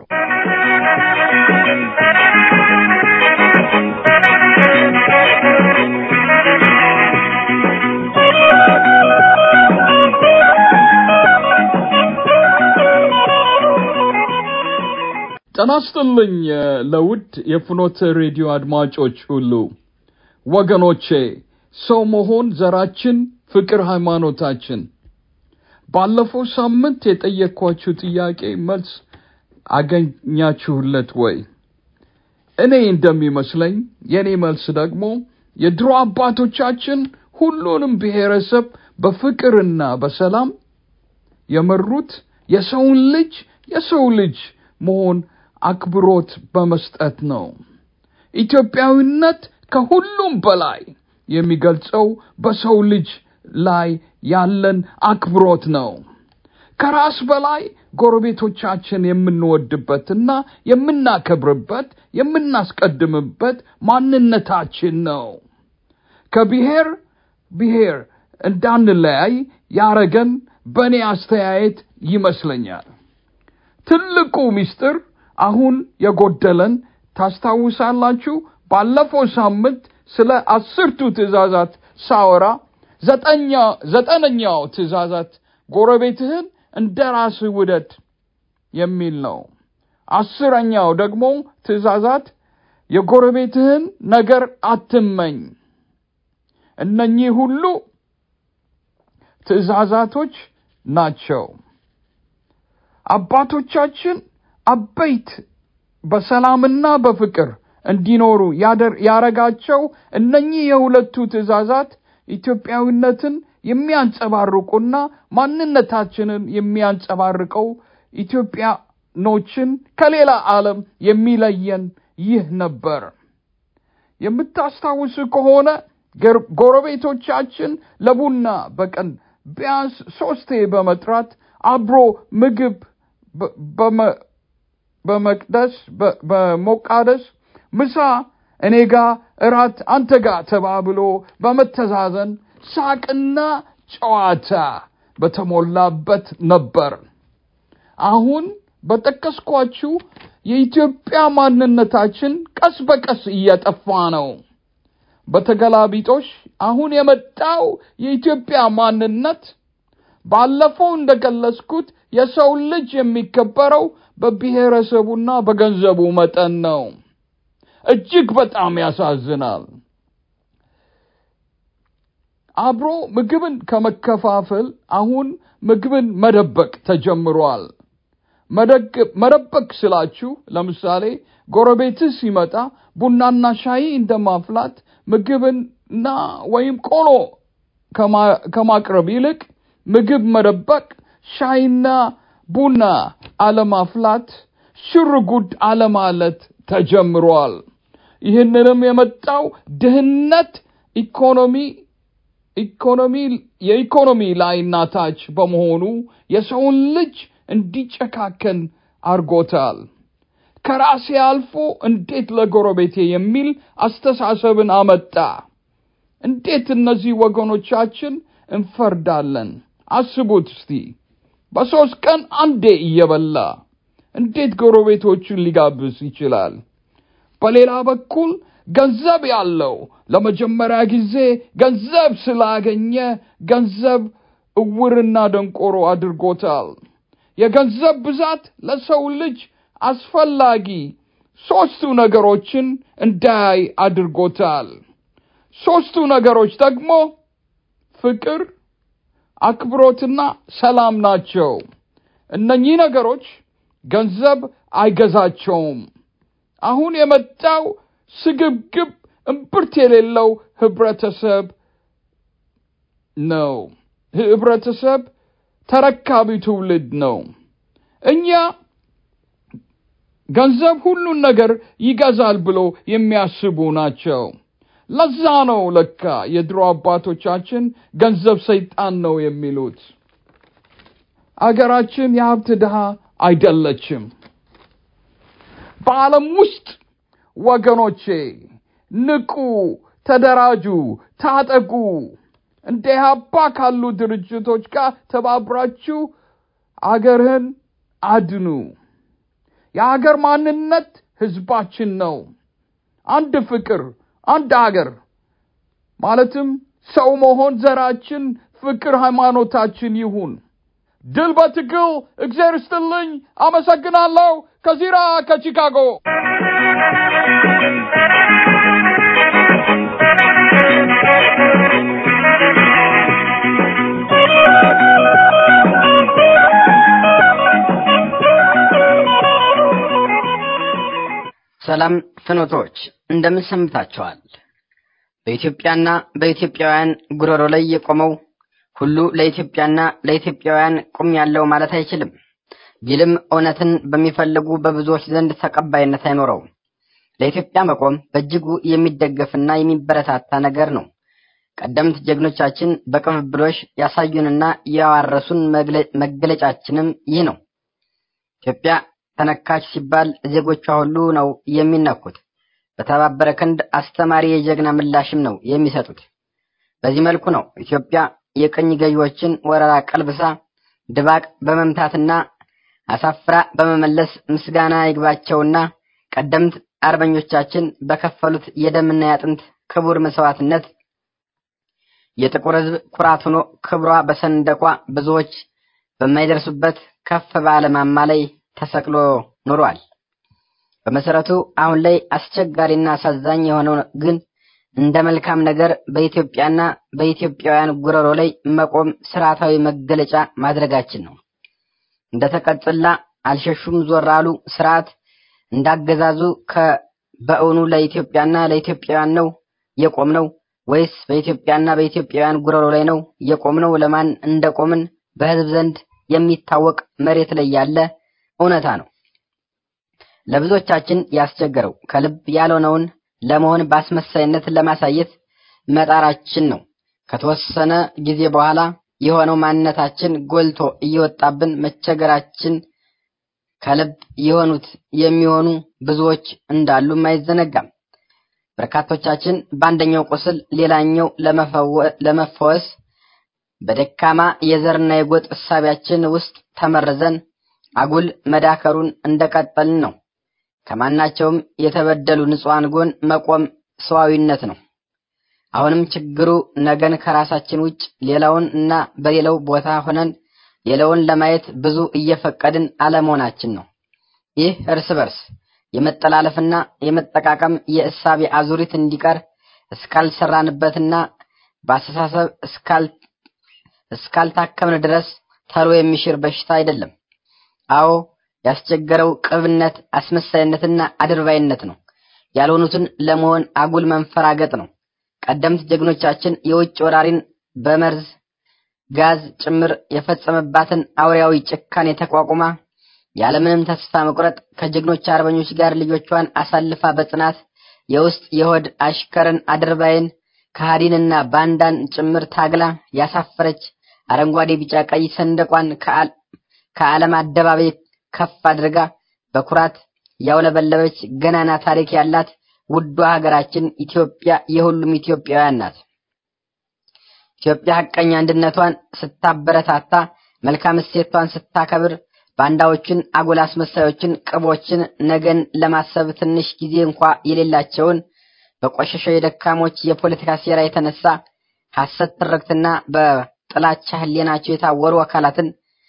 ጤና ይስጥልኝ ለውድ የፍኖተ ሬዲዮ አድማጮች ሁሉ ወገኖቼ፣ ሰው መሆን ዘራችን፣ ፍቅር ሃይማኖታችን። ባለፈው ሳምንት የጠየቅኳችሁ ጥያቄ መልስ አገኛችሁለት ወይ? እኔ እንደሚመስለኝ የኔ መልስ ደግሞ የድሮ አባቶቻችን ሁሉንም ብሔረሰብ በፍቅርና በሰላም የመሩት የሰውን ልጅ የሰው ልጅ መሆን አክብሮት በመስጠት ነው። ኢትዮጵያዊነት ከሁሉም በላይ የሚገልጸው በሰው ልጅ ላይ ያለን አክብሮት ነው። ከራስ በላይ ጎረቤቶቻችን የምንወድበትና የምናከብርበት የምናስቀድምበት ማንነታችን ነው። ከብሔር ብሔር እንዳንለያይ ያረገን በእኔ አስተያየት ይመስለኛል። ትልቁ ምስጢር አሁን የጎደለን ታስታውሳላችሁ? ባለፈው ሳምንት ስለ አስርቱ ትእዛዛት ሳወራ ዘጠነኛው ትእዛዛት ጎረቤትህን እንደ ራስህ ውደድ የሚል ነው። አስረኛው ደግሞ ትእዛዛት የጎረቤትህን ነገር አትመኝ። እነኚህ ሁሉ ትእዛዛቶች ናቸው። አባቶቻችን አበይት በሰላምና በፍቅር እንዲኖሩ ያረጋቸው እነኚህ የሁለቱ ትእዛዛት ኢትዮጵያዊነትን የሚያንጸባርቁና ማንነታችንን የሚያንጸባርቀው ኢትዮጵያኖችን ከሌላ ዓለም የሚለየን ይህ ነበር። የምታስታውሱ ከሆነ ጎረቤቶቻችን ለቡና በቀን ቢያንስ ሶስቴ በመጥራት አብሮ ምግብ በመቅደስ በሞቃደስ ምሳ እኔ ጋ እራት አንተ ጋ ተባብሎ በመተዛዘን ሳቅና ጨዋታ በተሞላበት ነበር። አሁን በጠቀስኳችሁ የኢትዮጵያ ማንነታችን ቀስ በቀስ እየጠፋ ነው። በተገላቢጦሽ አሁን የመጣው የኢትዮጵያ ማንነት ባለፈው እንደገለጽኩት የሰው ልጅ የሚከበረው በብሔረሰቡና በገንዘቡ መጠን ነው። እጅግ በጣም ያሳዝናል። አብሮ ምግብን ከመከፋፈል አሁን ምግብን መደበቅ ተጀምሯል። መደበቅ ስላችሁ ለምሳሌ ጎረቤትህ ሲመጣ ቡናና ሻይ እንደማፍላት ምግብና ወይም ቆሎ ከማቅረብ ይልቅ ምግብ መደበቅ፣ ሻይና ቡና አለማፍላት፣ ሽርጉድ አለማለት ተጀምሯል። ይህንንም የመጣው ድህነት ኢኮኖሚ ኢኮኖሚ የኢኮኖሚ ላይና ታች በመሆኑ የሰውን ልጅ እንዲጨካከን አርጎታል። ከራሴ አልፎ እንዴት ለጎረቤቴ የሚል አስተሳሰብን አመጣ። እንዴት እነዚህ ወገኖቻችን እንፈርዳለን? አስቡት እስቲ። በሶስት ቀን አንዴ እየበላ እንዴት ጎረቤቶቹን ሊጋብዝ ይችላል? በሌላ በኩል ገንዘብ ያለው ለመጀመሪያ ጊዜ ገንዘብ ስላገኘ ገንዘብ እውርና ደንቆሮ አድርጎታል። የገንዘብ ብዛት ለሰው ልጅ አስፈላጊ ሶስቱ ነገሮችን እንዳያይ አድርጎታል። ሶስቱ ነገሮች ደግሞ ፍቅር፣ አክብሮትና ሰላም ናቸው። እነኚህ ነገሮች ገንዘብ አይገዛቸውም። አሁን የመጣው ስግብግብ እምብርት የሌለው ህብረተሰብ ነው። ህብረተሰብ ተረካቢ ትውልድ ነው። እኛ ገንዘብ ሁሉን ነገር ይገዛል ብሎ የሚያስቡ ናቸው። ለዛ ነው ለካ የድሮ አባቶቻችን ገንዘብ ሰይጣን ነው የሚሉት። አገራችን የሀብት ድሃ አይደለችም። በዓለም ውስጥ ወገኖቼ ንቁ፣ ተደራጁ፣ ታጠቁ። እንደ ኢህአፓ ካሉ ድርጅቶች ጋር ተባብራችሁ አገርህን አድኑ። የአገር ማንነት ህዝባችን ነው። አንድ ፍቅር፣ አንድ አገር ማለትም ሰው መሆን ዘራችን፣ ፍቅር ሃይማኖታችን ይሁን። ድል በትግል። እግዚአብሔር ይስጥልኝ። አመሰግናለሁ። ከዚራ ከቺካጎ ሰላም ፍኖቶች እንደምን ሰንብታችኋል? በኢትዮጵያና በኢትዮጵያውያን ጉሮሮ ላይ የቆመው ሁሉ ለኢትዮጵያና ለኢትዮጵያውያን ቁም ያለው ማለት አይችልም ቢልም እውነትን በሚፈልጉ በብዙዎች ዘንድ ተቀባይነት አይኖረውም። ለኢትዮጵያ መቆም በእጅጉ የሚደገፍና የሚበረታታ ነገር ነው። ቀደምት ጀግኖቻችን በቅብብሎሽ ያሳዩንና ያዋረሱን መገለጫችንም ይህ ነው። ኢትዮጵያ ተነካች ሲባል ዜጎቿ ሁሉ ነው የሚነኩት። በተባበረ ክንድ አስተማሪ የጀግና ምላሽም ነው የሚሰጡት። በዚህ መልኩ ነው ኢትዮጵያ የቅኝ ገዢዎችን ወረራ ቀልብሳ ድባቅ በመምታትና አሳፍራ በመመለስ ምስጋና ይግባቸውና ቀደምት አርበኞቻችን በከፈሉት የደምና ያጥንት ክቡር መስዋዕትነት የጥቁር ሕዝብ ኩራት ሆኖ ክብሯ በሰንደቋ ብዙዎች በማይደርሱበት ከፍ ባለ ማማ ላይ ተሰቅሎ ኑሯል። በመሰረቱ አሁን ላይ አስቸጋሪና አሳዛኝ የሆነው ግን እንደ መልካም ነገር በኢትዮጵያና በኢትዮጵያውያን ጉሮሮ ላይ መቆም ስርዓታዊ መገለጫ ማድረጋችን ነው። እንደ ተቀጽላ አልሸሹም ዞር አሉ ስርዓት እንዳገዛዙ በእውኑ ለኢትዮጵያና ለኢትዮጵያውያን ነው የቆምነው ወይስ በኢትዮጵያና በኢትዮጵያውያን ጉሮሮ ላይ ነው የቆምነው? ለማን እንደቆምን በህዝብ ዘንድ የሚታወቅ መሬት ላይ ያለ እውነታ ነው። ለብዙዎቻችን ያስቸገረው ከልብ ያልሆነውን ለመሆን በአስመሳይነት ለማሳየት መጣራችን ነው። ከተወሰነ ጊዜ በኋላ የሆነው ማንነታችን ጎልቶ እየወጣብን መቸገራችን ከልብ የሆኑት የሚሆኑ ብዙዎች እንዳሉም አይዘነጋም። በርካቶቻችን በአንደኛው ቁስል ሌላኛው ለመፈወስ በደካማ የዘርና የጎጥ እሳቢያችን ውስጥ ተመርዘን አጉል መዳከሩን እንደቀጠልን ነው። ከማናቸውም የተበደሉ ንጹሐን ጎን መቆም ሰዋዊነት ነው። አሁንም ችግሩ ነገን ከራሳችን ውጭ ሌላውን እና በሌላው ቦታ ሆነን ሌላውን ለማየት ብዙ እየፈቀድን አለመሆናችን ነው። ይህ እርስ በርስ የመጠላለፍና የመጠቃቀም የእሳቤ አዙሪት እንዲቀር እስካልሰራንበትና በአስተሳሰብ እስካልታከምን ድረስ ተሎ የሚሽር በሽታ አይደለም። አዎ ያስቸገረው ቅብነት፣ አስመሳይነትና አድርባይነት ነው። ያልሆኑትን ለመሆን አጉል መንፈራገጥ ነው። ቀደምት ጀግኖቻችን የውጭ ወራሪን በመርዝ ጋዝ ጭምር የፈጸመባትን አውሬያዊ ጭካኔ ተቋቁማ ያለምንም ተስፋ መቁረጥ ከጀግኖች አርበኞች ጋር ልጆቿን አሳልፋ በጽናት የውስጥ የሆድ አሽከርን አድርባይን ከሃዲንና ባንዳን ጭምር ታግላ ያሳፈረች አረንጓዴ፣ ቢጫ፣ ቀይ ሰንደቋን ከዓለም አደባባይ ከፍ አድርጋ በኩራት ያውለበለበች ገናና ታሪክ ያላት ውዷ ሀገራችን ኢትዮጵያ የሁሉም ኢትዮጵያውያን ናት። ኢትዮጵያ ሀቀኛ አንድነቷን ስታበረታታ፣ መልካም እሴቷን ስታከብር፣ ባንዳዎችን፣ አጉል አስመሳዮችን፣ ቅቦችን ነገን ለማሰብ ትንሽ ጊዜ እንኳ የሌላቸውን በቆሸሸው የደካሞች የፖለቲካ ሴራ የተነሳ ሐሰት ትርክትና በጥላቻ ሕሊናቸው የታወሩ አካላትን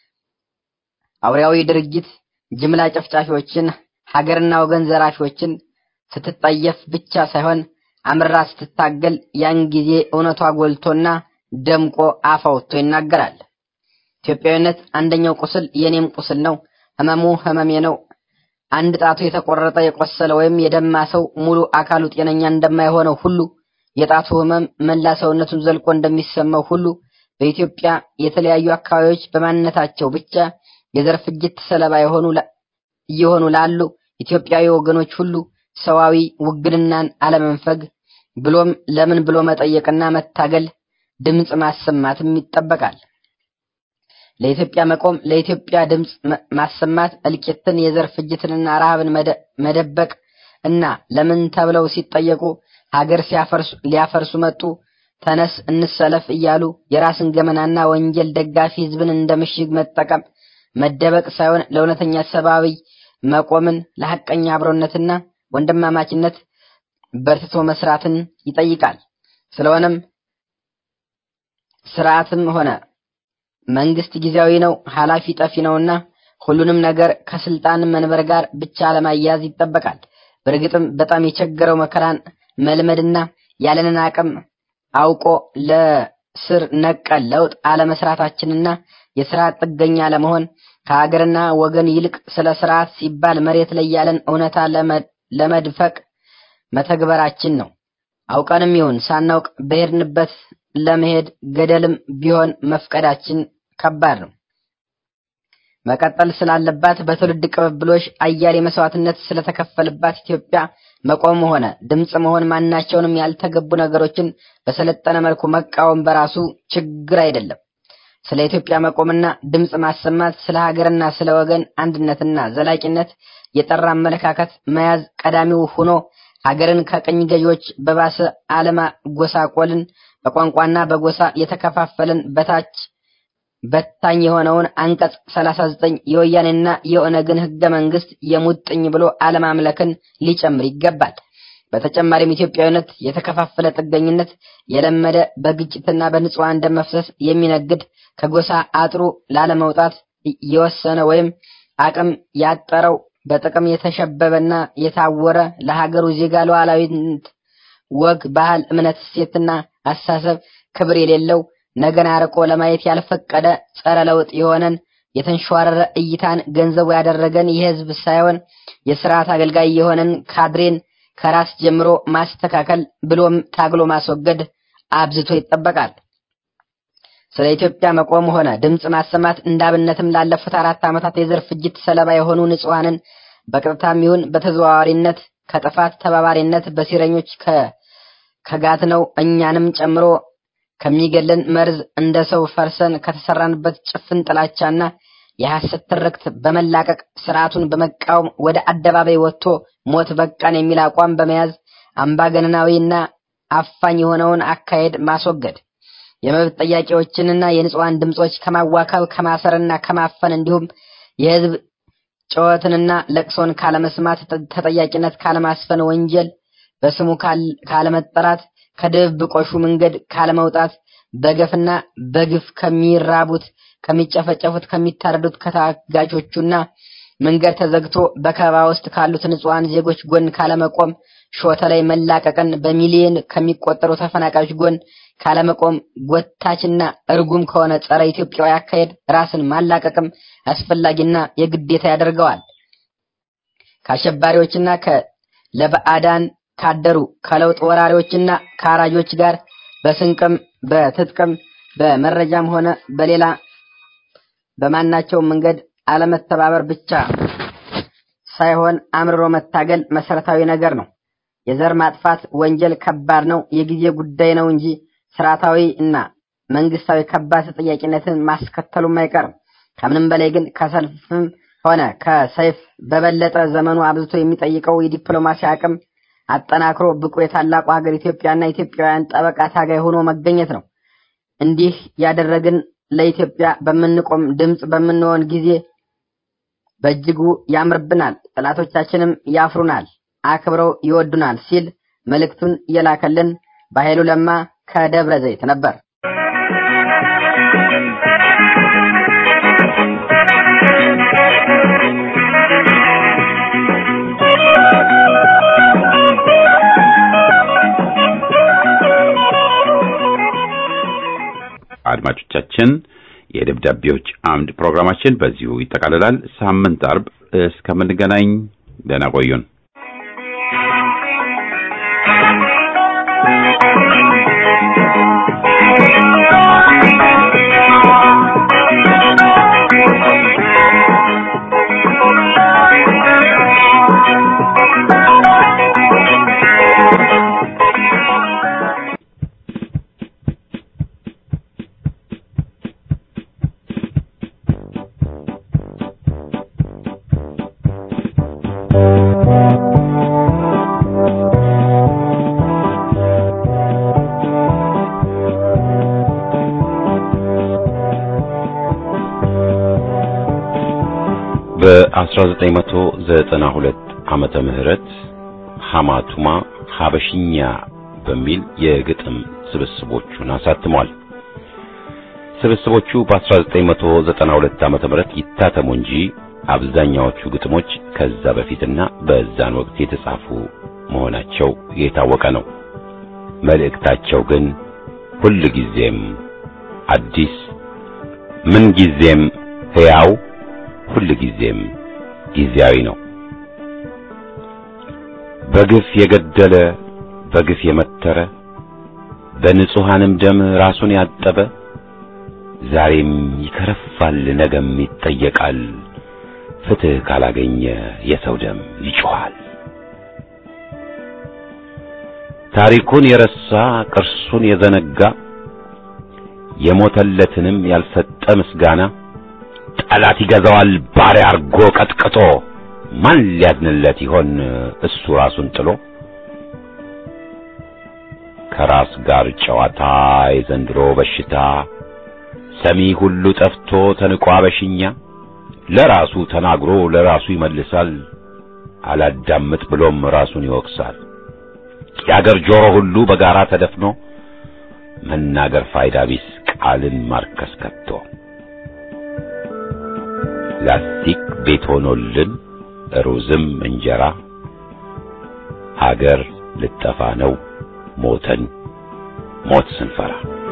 አውሬያዊ ድርጊት ጅምላ ጨፍጫፊዎችን፣ ሀገርና ወገን ዘራፊዎችን ስትጠየፍ ብቻ ሳይሆን አምራ ስትታገል ያን ጊዜ እውነቷ ጎልቶና ደምቆ አፍ አውጥቶ ይናገራል። ኢትዮጵያዊነት አንደኛው ቁስል የኔም ቁስል ነው፣ ህመሙ ህመሜ ነው። አንድ ጣቱ የተቆረጠ የቆሰለ ወይም የደማ ሰው ሙሉ አካሉ ጤነኛ እንደማይሆነው ሁሉ የጣቱ ህመም መላ ሰውነቱን ዘልቆ እንደሚሰማው ሁሉ በኢትዮጵያ የተለያዩ አካባቢዎች በማንነታቸው ብቻ የዘር ፍጅት ሰለባ የሆኑ እየሆኑ ላሉ ኢትዮጵያዊ ወገኖች ሁሉ ሰዋዊ ውግንናን አለመንፈግ ብሎም ለምን ብሎ መጠየቅና መታገል ድምፅ ማሰማትም ይጠበቃል። ለኢትዮጵያ መቆም፣ ለኢትዮጵያ ድምፅ ማሰማት እልቂትን፣ የዘር ፍጅትንና ረሃብን መደበቅ እና ለምን ተብለው ሲጠየቁ ሀገር ሲያፈርሱ ሊያፈርሱ መጡ ተነስ እንሰለፍ እያሉ የራስን ገመናና ወንጀል ደጋፊ ህዝብን እንደ ምሽግ መጠቀም መደበቅ ሳይሆን ለእውነተኛ ሰብአዊ መቆምን ለሐቀኛ አብሮነትና ወንድማማችነት በርትቶ መስራትን ይጠይቃል። ስለሆነም ስርዓትም ሆነ መንግስት ጊዜያዊ ነው፣ ኃላፊ ጠፊ ነውና ሁሉንም ነገር ከስልጣን መንበር ጋር ብቻ ለማያያዝ ይጠበቃል። በእርግጥም በጣም የቸገረው መከራን መልመድና ያለንን አቅም አውቆ ለስር ነቀል ለውጥ አለመስራታችንና የስርዓት ጥገኛ ለመሆን ከሀገርና ወገን ይልቅ ስለ ስርዓት ሲባል መሬት ላይ ያለን እውነታ ለመድፈቅ መተግበራችን ነው። አውቀንም ይሁን ሳናውቅ በሄድንበት ለመሄድ ገደልም ቢሆን መፍቀዳችን ከባድ ነው። መቀጠል ስላለባት በትውልድ ቅብብሎሽ አያሌ መስዋዕትነት ስለተከፈልባት ኢትዮጵያ መቆም ሆነ ድምፅ መሆን ማናቸውንም ያልተገቡ ነገሮችን በሰለጠነ መልኩ መቃወም በራሱ ችግር አይደለም። ስለ ኢትዮጵያ መቆምና ድምፅ ማሰማት፣ ስለ ሀገርና ስለ ወገን አንድነትና ዘላቂነት የጠራ አመለካከት መያዝ ቀዳሚው ሆኖ ሀገርን ከቅኝ ገዢዎች በባሰ አለማጎሳቆልን፣ በቋንቋና በጎሳ የተከፋፈልን በታች በታኝ የሆነውን አንቀጽ 39 የወያኔና የኦነግን ህገ መንግስት የሙጥኝ ብሎ አለማምለክን ሊጨምር ይገባል። በተጨማሪም ኢትዮጵያዊነት የተከፋፈለ ጥገኝነት የለመደ በግጭትና በንጹሃን ደም መፍሰስ የሚነግድ ከጎሳ አጥሩ ላለመውጣት የወሰነ ወይም አቅም ያጠረው በጥቅም የተሸበበና የታወረ ለሀገሩ ዜጋ ሉዓላዊነት፣ ወግ፣ ባህል፣ እምነት፣ እሴትና አስተሳሰብ ክብር የሌለው ነገን አርቆ ለማየት ያልፈቀደ ጸረ ለውጥ የሆነን የተንሸዋረረ እይታን ገንዘቡ ያደረገን የህዝብ ሳይሆን የስርዓት አገልጋይ የሆነን ካድሬን ከራስ ጀምሮ ማስተካከል ብሎም ታግሎ ማስወገድ አብዝቶ ይጠበቃል። ስለ ኢትዮጵያ መቆም ሆነ ድምፅ ማሰማት እንዳብነትም ላለፉት አራት ዓመታት የዘር ፍጅት ሰለባ የሆኑ ንጹሐንን በቀጥታም ይሁን በተዘዋዋሪነት ከጥፋት ተባባሪነት በሲረኞች ከጋት ነው እኛንም ጨምሮ ከሚገለን መርዝ እንደ ሰው ፈርሰን ከተሰራንበት ጭፍን ጥላቻና የሐሰት ትርክት በመላቀቅ ስርዓቱን በመቃወም ወደ አደባባይ ወጥቶ ሞት በቃን የሚል አቋም በመያዝ አምባገነናዊና አፋኝ የሆነውን አካሄድ ማስወገድ የመብት ጥያቄዎችንና የንጹሐን ድምጾች ከማዋከብ ከማሰርና ከማፈን እንዲሁም የህዝብ ጩኸትንና ለቅሶን ካለመስማት ተጠያቂነት ካለማስፈን ወንጀል በስሙ ካለመጠራት ከድብብቆሹ መንገድ ካለመውጣት በገፍና በግፍ ከሚራቡት ከሚጨፈጨፉት ከሚታረዱት ከታጋቾቹና መንገድ ተዘግቶ በከበባ ውስጥ ካሉት ንጹሐን ዜጎች ጎን ካለመቆም ሾተ ላይ መላቀቅን በሚሊዮን ከሚቆጠሩ ተፈናቃዮች ጎን ካለመቆም ጎታችና እርጉም ከሆነ ጸረ ኢትዮጵያዊ አካሄድ ራስን ማላቀቅም አስፈላጊና የግዴታ ያደርገዋል። ከአሸባሪዎችና ለበአዳን ካደሩ ከለውጥ ወራሪዎችና ከአራጆች ጋር በስንቅም በትጥቅም በመረጃም ሆነ በሌላ በማናቸውም መንገድ አለመተባበር ብቻ ሳይሆን አምርሮ መታገል መሰረታዊ ነገር ነው። የዘር ማጥፋት ወንጀል ከባድ ነው፣ የጊዜ ጉዳይ ነው እንጂ ስርዓታዊ እና መንግስታዊ ከባድ ተጠያቂነትን ማስከተሉም አይቀርም። ከምንም በላይ ግን ከሰልፍም ሆነ ከሰይፍ በበለጠ ዘመኑ አብዝቶ የሚጠይቀው የዲፕሎማሲ አቅም አጠናክሮ ብቁ የታላቁ ሀገር ኢትዮጵያና ኢትዮጵያውያን ጠበቃ ታጋይ ሆኖ መገኘት ነው። እንዲህ ያደረግን ለኢትዮጵያ በምንቆም ድምፅ በምንሆን ጊዜ በእጅጉ ያምርብናል፣ ጠላቶቻችንም ያፍሩናል፣ አክብረው ይወዱናል ሲል መልእክቱን የላከልን በኃይሉ ለማ ከደብረ ዘይት ነበር። አድማጮቻችን የደብዳቤዎች አምድ ፕሮግራማችን በዚሁ ይጠቃልላል። ሳምንት አርብ እስከምንገናኝ ደህና ቆዩን። በ1992 ዓመተ ምህረት ሐማቱማ ሐበሽኛ በሚል የግጥም ስብስቦቹን አሳትሟል። ስብስቦቹ በ1992 ዓመተ ምህረት ይታተሙ እንጂ አብዛኛዎቹ ግጥሞች ከዛ በፊትና በዛን ወቅት የተጻፉ መሆናቸው የታወቀ ነው። መልእክታቸው ግን ሁል ጊዜም አዲስ፣ ምን ጊዜም ሕያው፣ ሁል ጊዜም ጊዜያዊ ነው። በግፍ የገደለ በግፍ የመተረ በንጹሐንም ደም ራሱን ያጠበ ዛሬም ይከረፋል፣ ነገም ይጠየቃል። ፍትሕ ካላገኘ የሰው ደም ይጮኻል። ታሪኩን የረሳ ቅርሱን የዘነጋ የሞተለትንም ያልሰጠ ምስጋና ጠላት ይገዛዋል ባሪያ አርጎ ቀጥቅጦ ማን ሊያድንለት ይሆን እሱ ራሱን ጥሎ ከራስ ጋር ጨዋታ የዘንድሮ በሽታ ሰሚ ሁሉ ጠፍቶ ተንቋ በሽኛ ለራሱ ተናግሮ ለራሱ ይመልሳል አላዳምጥ ብሎም ራሱን ይወቅሳል የአገር ጆሮ ሁሉ በጋራ ተደፍኖ መናገር ፋይዳ ቢስ ቃልን ማርከስ ከቶ ላስቲክ ቤት ሆኖልን ሩዝም እንጀራ ሀገር ልጠፋ ነው ሞተን ሞት ስንፈራ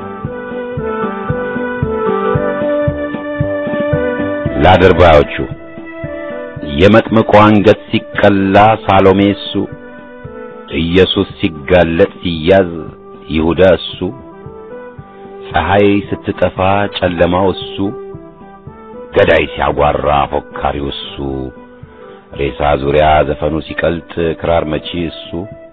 ለአድርባዮቹ የመጥምቁ አንገት ሲቀላ ሳሎሜ እሱ ኢየሱስ ሲጋለጥ ሲያዝ ይሁዳ እሱ ፀሐይ ስትጠፋ ጨለማው እሱ ገዳይ ሲያጓራ ፎካሪው እሱ ሬሳ ዙሪያ ዘፈኑ ሲቀልጥ ክራር መቺ እሱ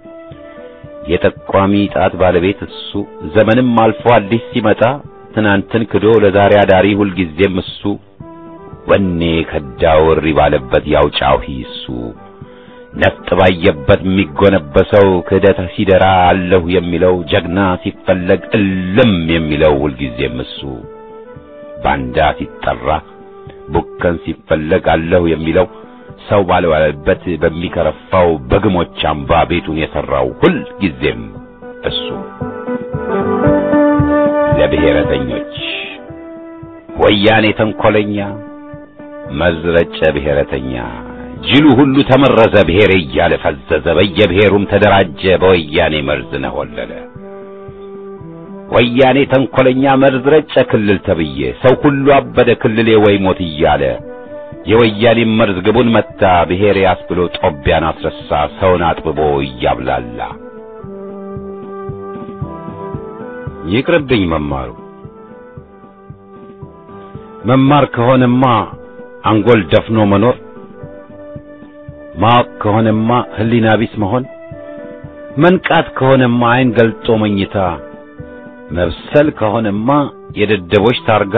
የጠቋሚ ጣት ባለቤት እሱ ዘመንም አልፎ አዲስ ሲመጣ ትናንትን ክዶ ለዛሬ አዳሪ ሁልጊዜም እሱ ወኔ ከዳው እሪ ባለበት ያውጫው እሱ ነፍጥ ባየበት የሚጎነበሰው ክህደት ሲደራ አለሁ የሚለው ጀግና ሲፈለግ እልም የሚለው ሁልጊዜም እሱ ባንዳ ሲጠራ ቡከን ሲፈለግ አለሁ የሚለው ሰው ባልዋለበት በሚከረፋው በግሞች አምባ ቤቱን የሠራው ሁል ጊዜም እሱ ለብሔረተኞች ወያኔ ተንኰለኛ መዝረጨ ብሔረተኛ ጅሉ ሁሉ ተመረዘ ብሔር እያለ ፈዘዘ በየብሔሩም ተደራጀ በወያኔ መርዝ ነሆለለ ወያኔ ተንኰለኛ መርዝ ረጨ ክልል ተብዬ ሰው ሁሉ አበደ ክልሌ ወይ ሞት እያለ የወያኔ መርዝ ግቡን መታ ብሔር ያስብሎ ጦቢያን አስረሳ ሰውን አጥብቦ እያብላላ ይቅርብኝ መማሩ መማር ከሆነማ አንጎል ደፍኖ መኖር ማወቅ ከሆነማ ሕሊና ቢስ መሆን መንቃት ከሆነማ ዓይን ገልጦ መኝታ መብሰል ከሆነማ የደደቦች ታርጋ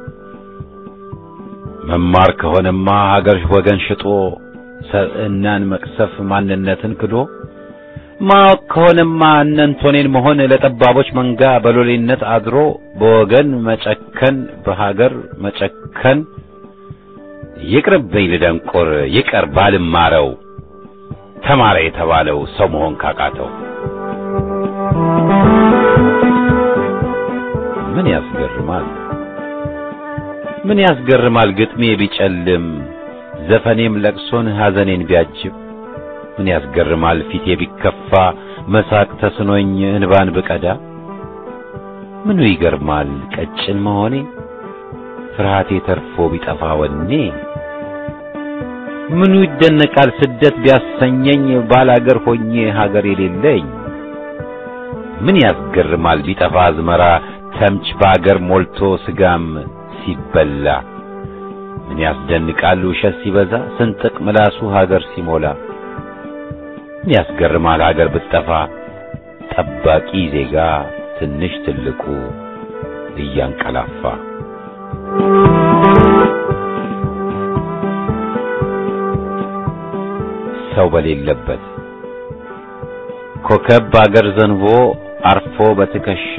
መማር ከሆነማ ሀገር ወገን ሽጦ ሰብዕናን መቅሰፍ ማንነትን ክዶ ማወቅ ከሆነማ እነንቶኔን መሆን ለጠባቦች መንጋ በሎሌነት አድሮ በወገን መጨከን በሀገር መጨከን ይቅርብኝ ልደንቆር ይቀር ባልማረው ተማረ የተባለው ሰው መሆን ካቃተው ምን ያስገርማል ምን ያስገርማል ግጥሜ ቢጨልም ዘፈኔም ለቅሶን ሐዘኔን ቢያጅብ ምን ያስገርማል ፊቴ ቢከፋ መሳቅ ተስኖኝ እንባን ብቀዳ ምኑ ይገርማል ቀጭን መሆኔ ፍርሃቴ ተርፎ ቢጠፋ ወኔ ምኑ ይደነቃል ስደት ቢያሰኘኝ ባላገር ሆኜ ሀገር የሌለኝ ምን ያስገርማል ቢጠፋ አዝመራ ተምች በአገር ሞልቶ ስጋም ሲበላ ምን ያስደንቃል ውሸት ሲበዛ ስንጥቅ ምላሱ ሀገር ሲሞላ ምን ያስገርማል ሀገር ብትጠፋ ጠባቂ ዜጋ ትንሽ ትልቁ እያንቀላፋ ሰው በሌለበት ኮከብ በአገር ዘንቦ አርፎ በትከሻ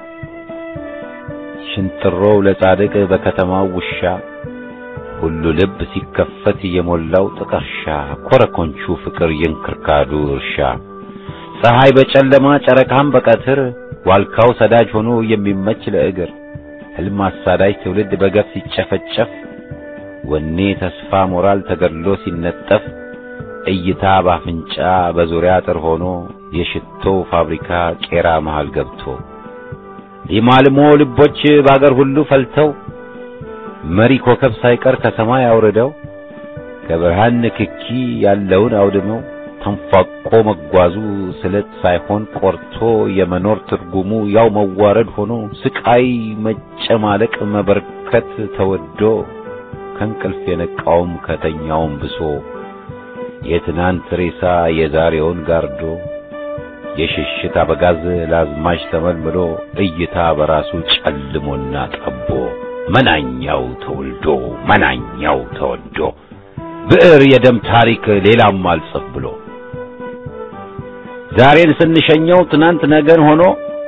ሽንጥሮው ለጻድቅ በከተማው ውሻ ሁሉ ልብ ሲከፈት የሞላው ጥቀርሻ ኮረኮንቹ ፍቅር የእንክርካዱ እርሻ ፀሐይ በጨለማ ጨረቃም በቀትር ዋልካው ሰዳጅ ሆኖ የሚመች ለእግር ሕልም አሳዳጅ ትውልድ በገፍ ሲጨፈጨፍ ወኔ ተስፋ ሞራል ተገድሎ ሲነጠፍ እይታ ባፍንጫ በዙሪያ አጥር ሆኖ የሽቶው ፋብሪካ ቄራ መሃል ገብቶ ሊማልሞ ልቦች ባገር ሁሉ ፈልተው መሪ ኮከብ ሳይቀር ከሰማይ አውርደው ከብርሃን ንክኪ ያለውን አውድመው ተንፏቆ መጓዙ ስለት ሳይሆን ቆርቶ የመኖር ትርጉሙ ያው መዋረድ ሆኖ ስቃይ መጨማለቅ መበርከት ተወዶ ከእንቅልፍ የነቃውም ከተኛውም ብሶ የትናንት ሬሳ የዛሬውን ጋርዶ የሽሽት አበጋዝ ላዝማች ተመልምሎ እይታ በራሱ ጨልሞና ጠቦ መናኛው ተወልዶ መናኛው ተወዶ ብዕር የደም ታሪክ ሌላም አልጽፍ ብሎ ዛሬን ስንሸኘው ትናንት ነገን ሆኖ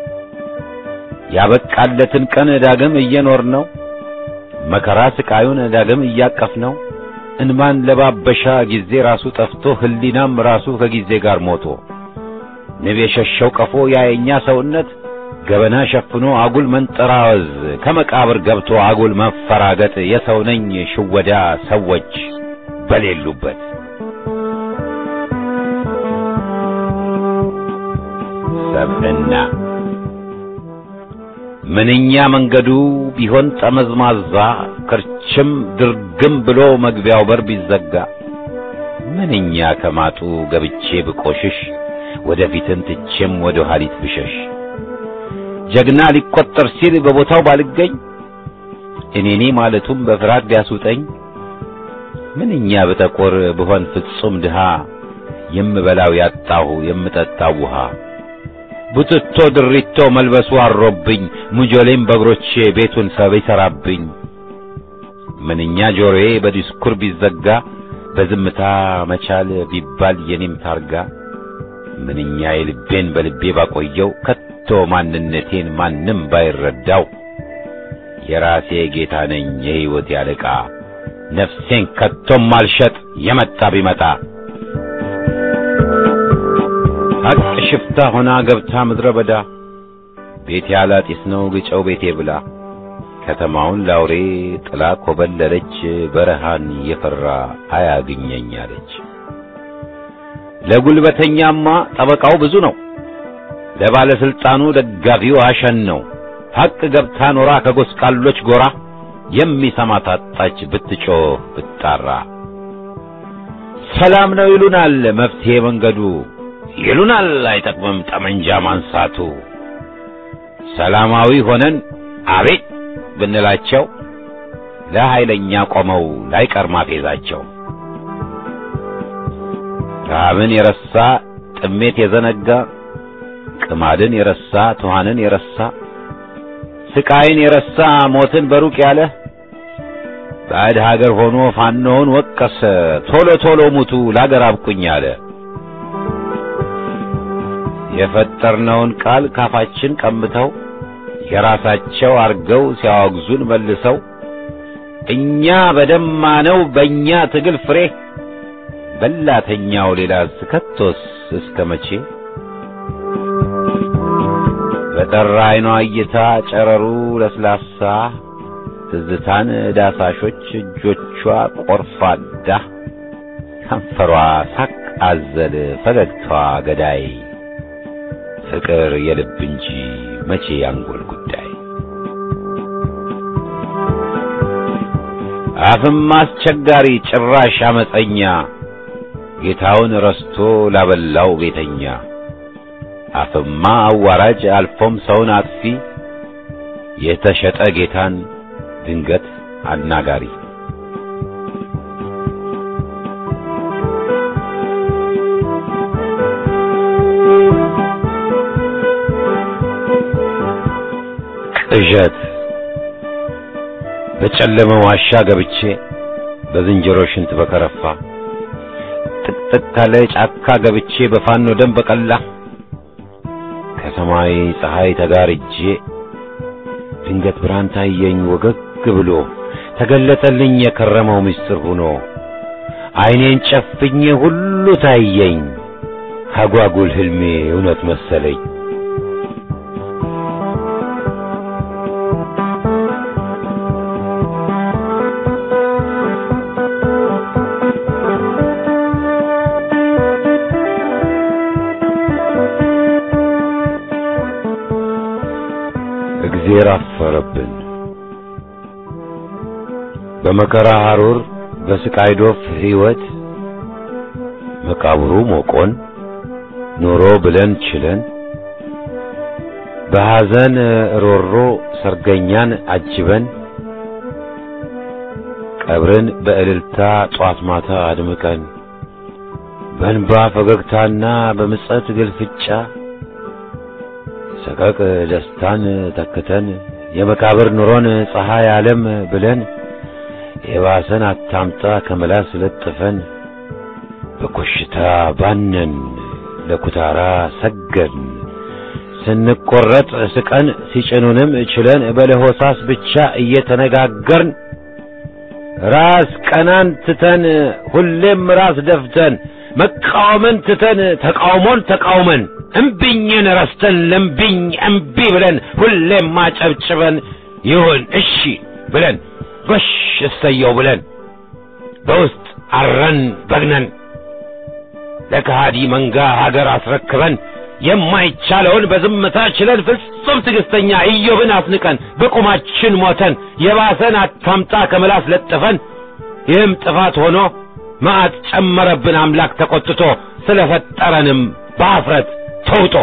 ያበቃለትን ቀን ዳግም እየኖር ነው መከራ ስቃዩን ዳግም እያቀፍ ነው እንማን ለባበሻ ጊዜ ራሱ ጠፍቶ ህሊናም ራሱ ከጊዜ ጋር ሞቶ ንብ የሸሸው ቀፎ ያየኛ ሰውነት ገበና ሸፍኖ አጉል መንጠራወዝ ከመቃብር ገብቶ አጉል መፈራገጥ የሰው ነኝ ሽወዳ ሰዎች በሌሉበት ሰብዕና ምንኛ መንገዱ ቢሆን ጠመዝማዛ ክርችም ድርግም ብሎ መግቢያው በር ቢዘጋ ምንኛ ከማጡ ገብቼ ብቆሽሽ ወደፊትን ትቼም ወደ ኋሊት ብሸሽ ጀግና ሊቆጠር ሲል በቦታው ባልገኝ እኔኔ ማለቱም በፍርሃት ቢያስውጠኝ ምንኛ ብጠቆር ብሆን ፍጹም ድሃ የምበላው ያጣሁ የምጠጣው ውሃ ቡትቶ ድሪቶ መልበሱ አሮብኝ ሙጆሌም በእግሮቼ ቤቱን ሰብ ይሠራብኝ ምንኛ ጆሮዬ በዲስኩር ቢዘጋ በዝምታ መቻል ቢባል የኔም ታርጋ ምንኛ የልቤን በልቤ ባቆየው ከቶ ማንነቴን ማንም ባይረዳው የራሴ ጌታ ነኝ የሕይወት ያለቃ ነፍሴን ከቶም አልሸጥ የመጣ ቢመጣ ሀቅ ሽፍታ ሆና ገብታ ምድረ በዳ ቤቴ አላጢስ ነው ግጨው ቤቴ ብላ ከተማውን ላውሬ ጥላ ኮበለለች በረሃን የፈራ አያግኘኝ አለች። ለጉልበተኛማ ጠበቃው ብዙ ነው፣ ለባለስልጣኑ ደጋፊው አሸን ነው። ሀቅ ገብታ ኖራ ከጎስቋሎች ጎራ የሚሰማ ታጣች ብትጮህ ብትጣራ። ሰላም ነው ይሉናል መፍትሄ መንገዱ ይሉናል አይጠቅምም ጠመንጃ ማንሳቱ። ሰላማዊ ሆነን አቤት ብንላቸው ለኃይለኛ ቆመው ላይቀር ማፌዛቸው። ረሃብን የረሳ ጥሜት የዘነጋ ቅማድን የረሳ ትኋንን የረሳ ስቃይን የረሳ ሞትን በሩቅ ያለ ባዕድ ሀገር ሆኖ ፋኖውን ወቀሰ ቶሎ ቶሎ ሙቱ ላገር አብቁኝ አለ። የፈጠርነውን ቃል ካፋችን ቀምተው የራሳቸው አርገው ሲያወግዙን መልሰው እኛ በደማነው በእኛ ትግል ፍሬ በላተኛው ሌላ ስከቶስ እስከ መቼ በጠራ አይኗ እይታ ጨረሩ ለስላሳ ትዝታን ዳሳሾች እጆቿ ቆርፋዳ ከንፈሯ ሳቅ አዘል ፈገግታዋ ገዳይ ፍቅር የልብ እንጂ መቼ ያንጎል ጉዳይ አፍም አስቸጋሪ ጭራሽ አመፀኛ ጌታውን ረስቶ ላበላው ቤተኛ አፍማ አዋራጅ አልፎም ሰውን አጥፊ የተሸጠ ጌታን ድንገት አናጋሪ ቅዠት በጨለመ ዋሻ ገብቼ በዝንጀሮ ሽንት በከረፋ ጥቅጥቅ ካለ ጫካ ገብቼ በፋኖ ደም በቀላ ከሰማይ ፀሐይ ተጋርጄ ድንገት ብርሃን ታየኝ ወገግ ብሎ ተገለጠልኝ የከረመው ምስጢር ሆኖ ዓይኔን ጨፍኜ ሁሉ ታየኝ አጓጉል ህልሜ እውነት መሰለኝ። እግዜር አፈረብን። በመከራ ሐሩር በስቃይ ዶፍ ሕይወት መቃብሩ ሞቆን ኑሮ ብለን ችለን በሐዘን ሮሮ ሰርገኛን አጅበን ቀብርን በእልልታ ጧት ማታ አድምቀን በእንባ ፈገግታና በምጸት ግልፍጫ ሰቀቅ ደስታን ተክተን የመቃብር ኑሮን ፀሐይ ዓለም ብለን የባሰን አታምጣ ከመላስ ለጥፈን በኮሽታ ባነን ለኩታራ ሰገን ስንቆረጥ ስቀን ሲጭኑንም ችለን በለሆሳስ ብቻ እየተነጋገርን ራስ ቀናን ትተን ሁሌም ራስ ደፍተን መቃወምን ትተን ተቃውሞን ተቃውመን እምቢኝን ረስተን ለምቢኝ እምቢ ብለን ሁሌም ማጨብጭበን ይሁን እሺ ብለን ጎሽ እሰየው ብለን በውስጥ አረን በግነን ለከሃዲ መንጋ ሀገር አስረክበን የማይቻለውን በዝምታ ችለን ፍጹም ትዕግስተኛ ኢዮብን አስንቀን በቁማችን ሞተን የባሰን አታምጣ ከምላስ ለጥፈን ይህም ጥፋት ሆኖ መዓት ጨመረብን አምላክ ተቆጥቶ ስለፈጠረንም በአፍረት ተውጦ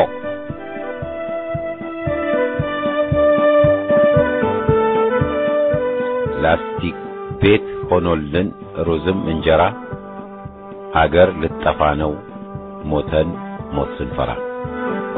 ላስቲክ ቤት ሆኖልን ሩዝም እንጀራ አገር ልጠፋ ነው ሞተን ሞት ስንፈራ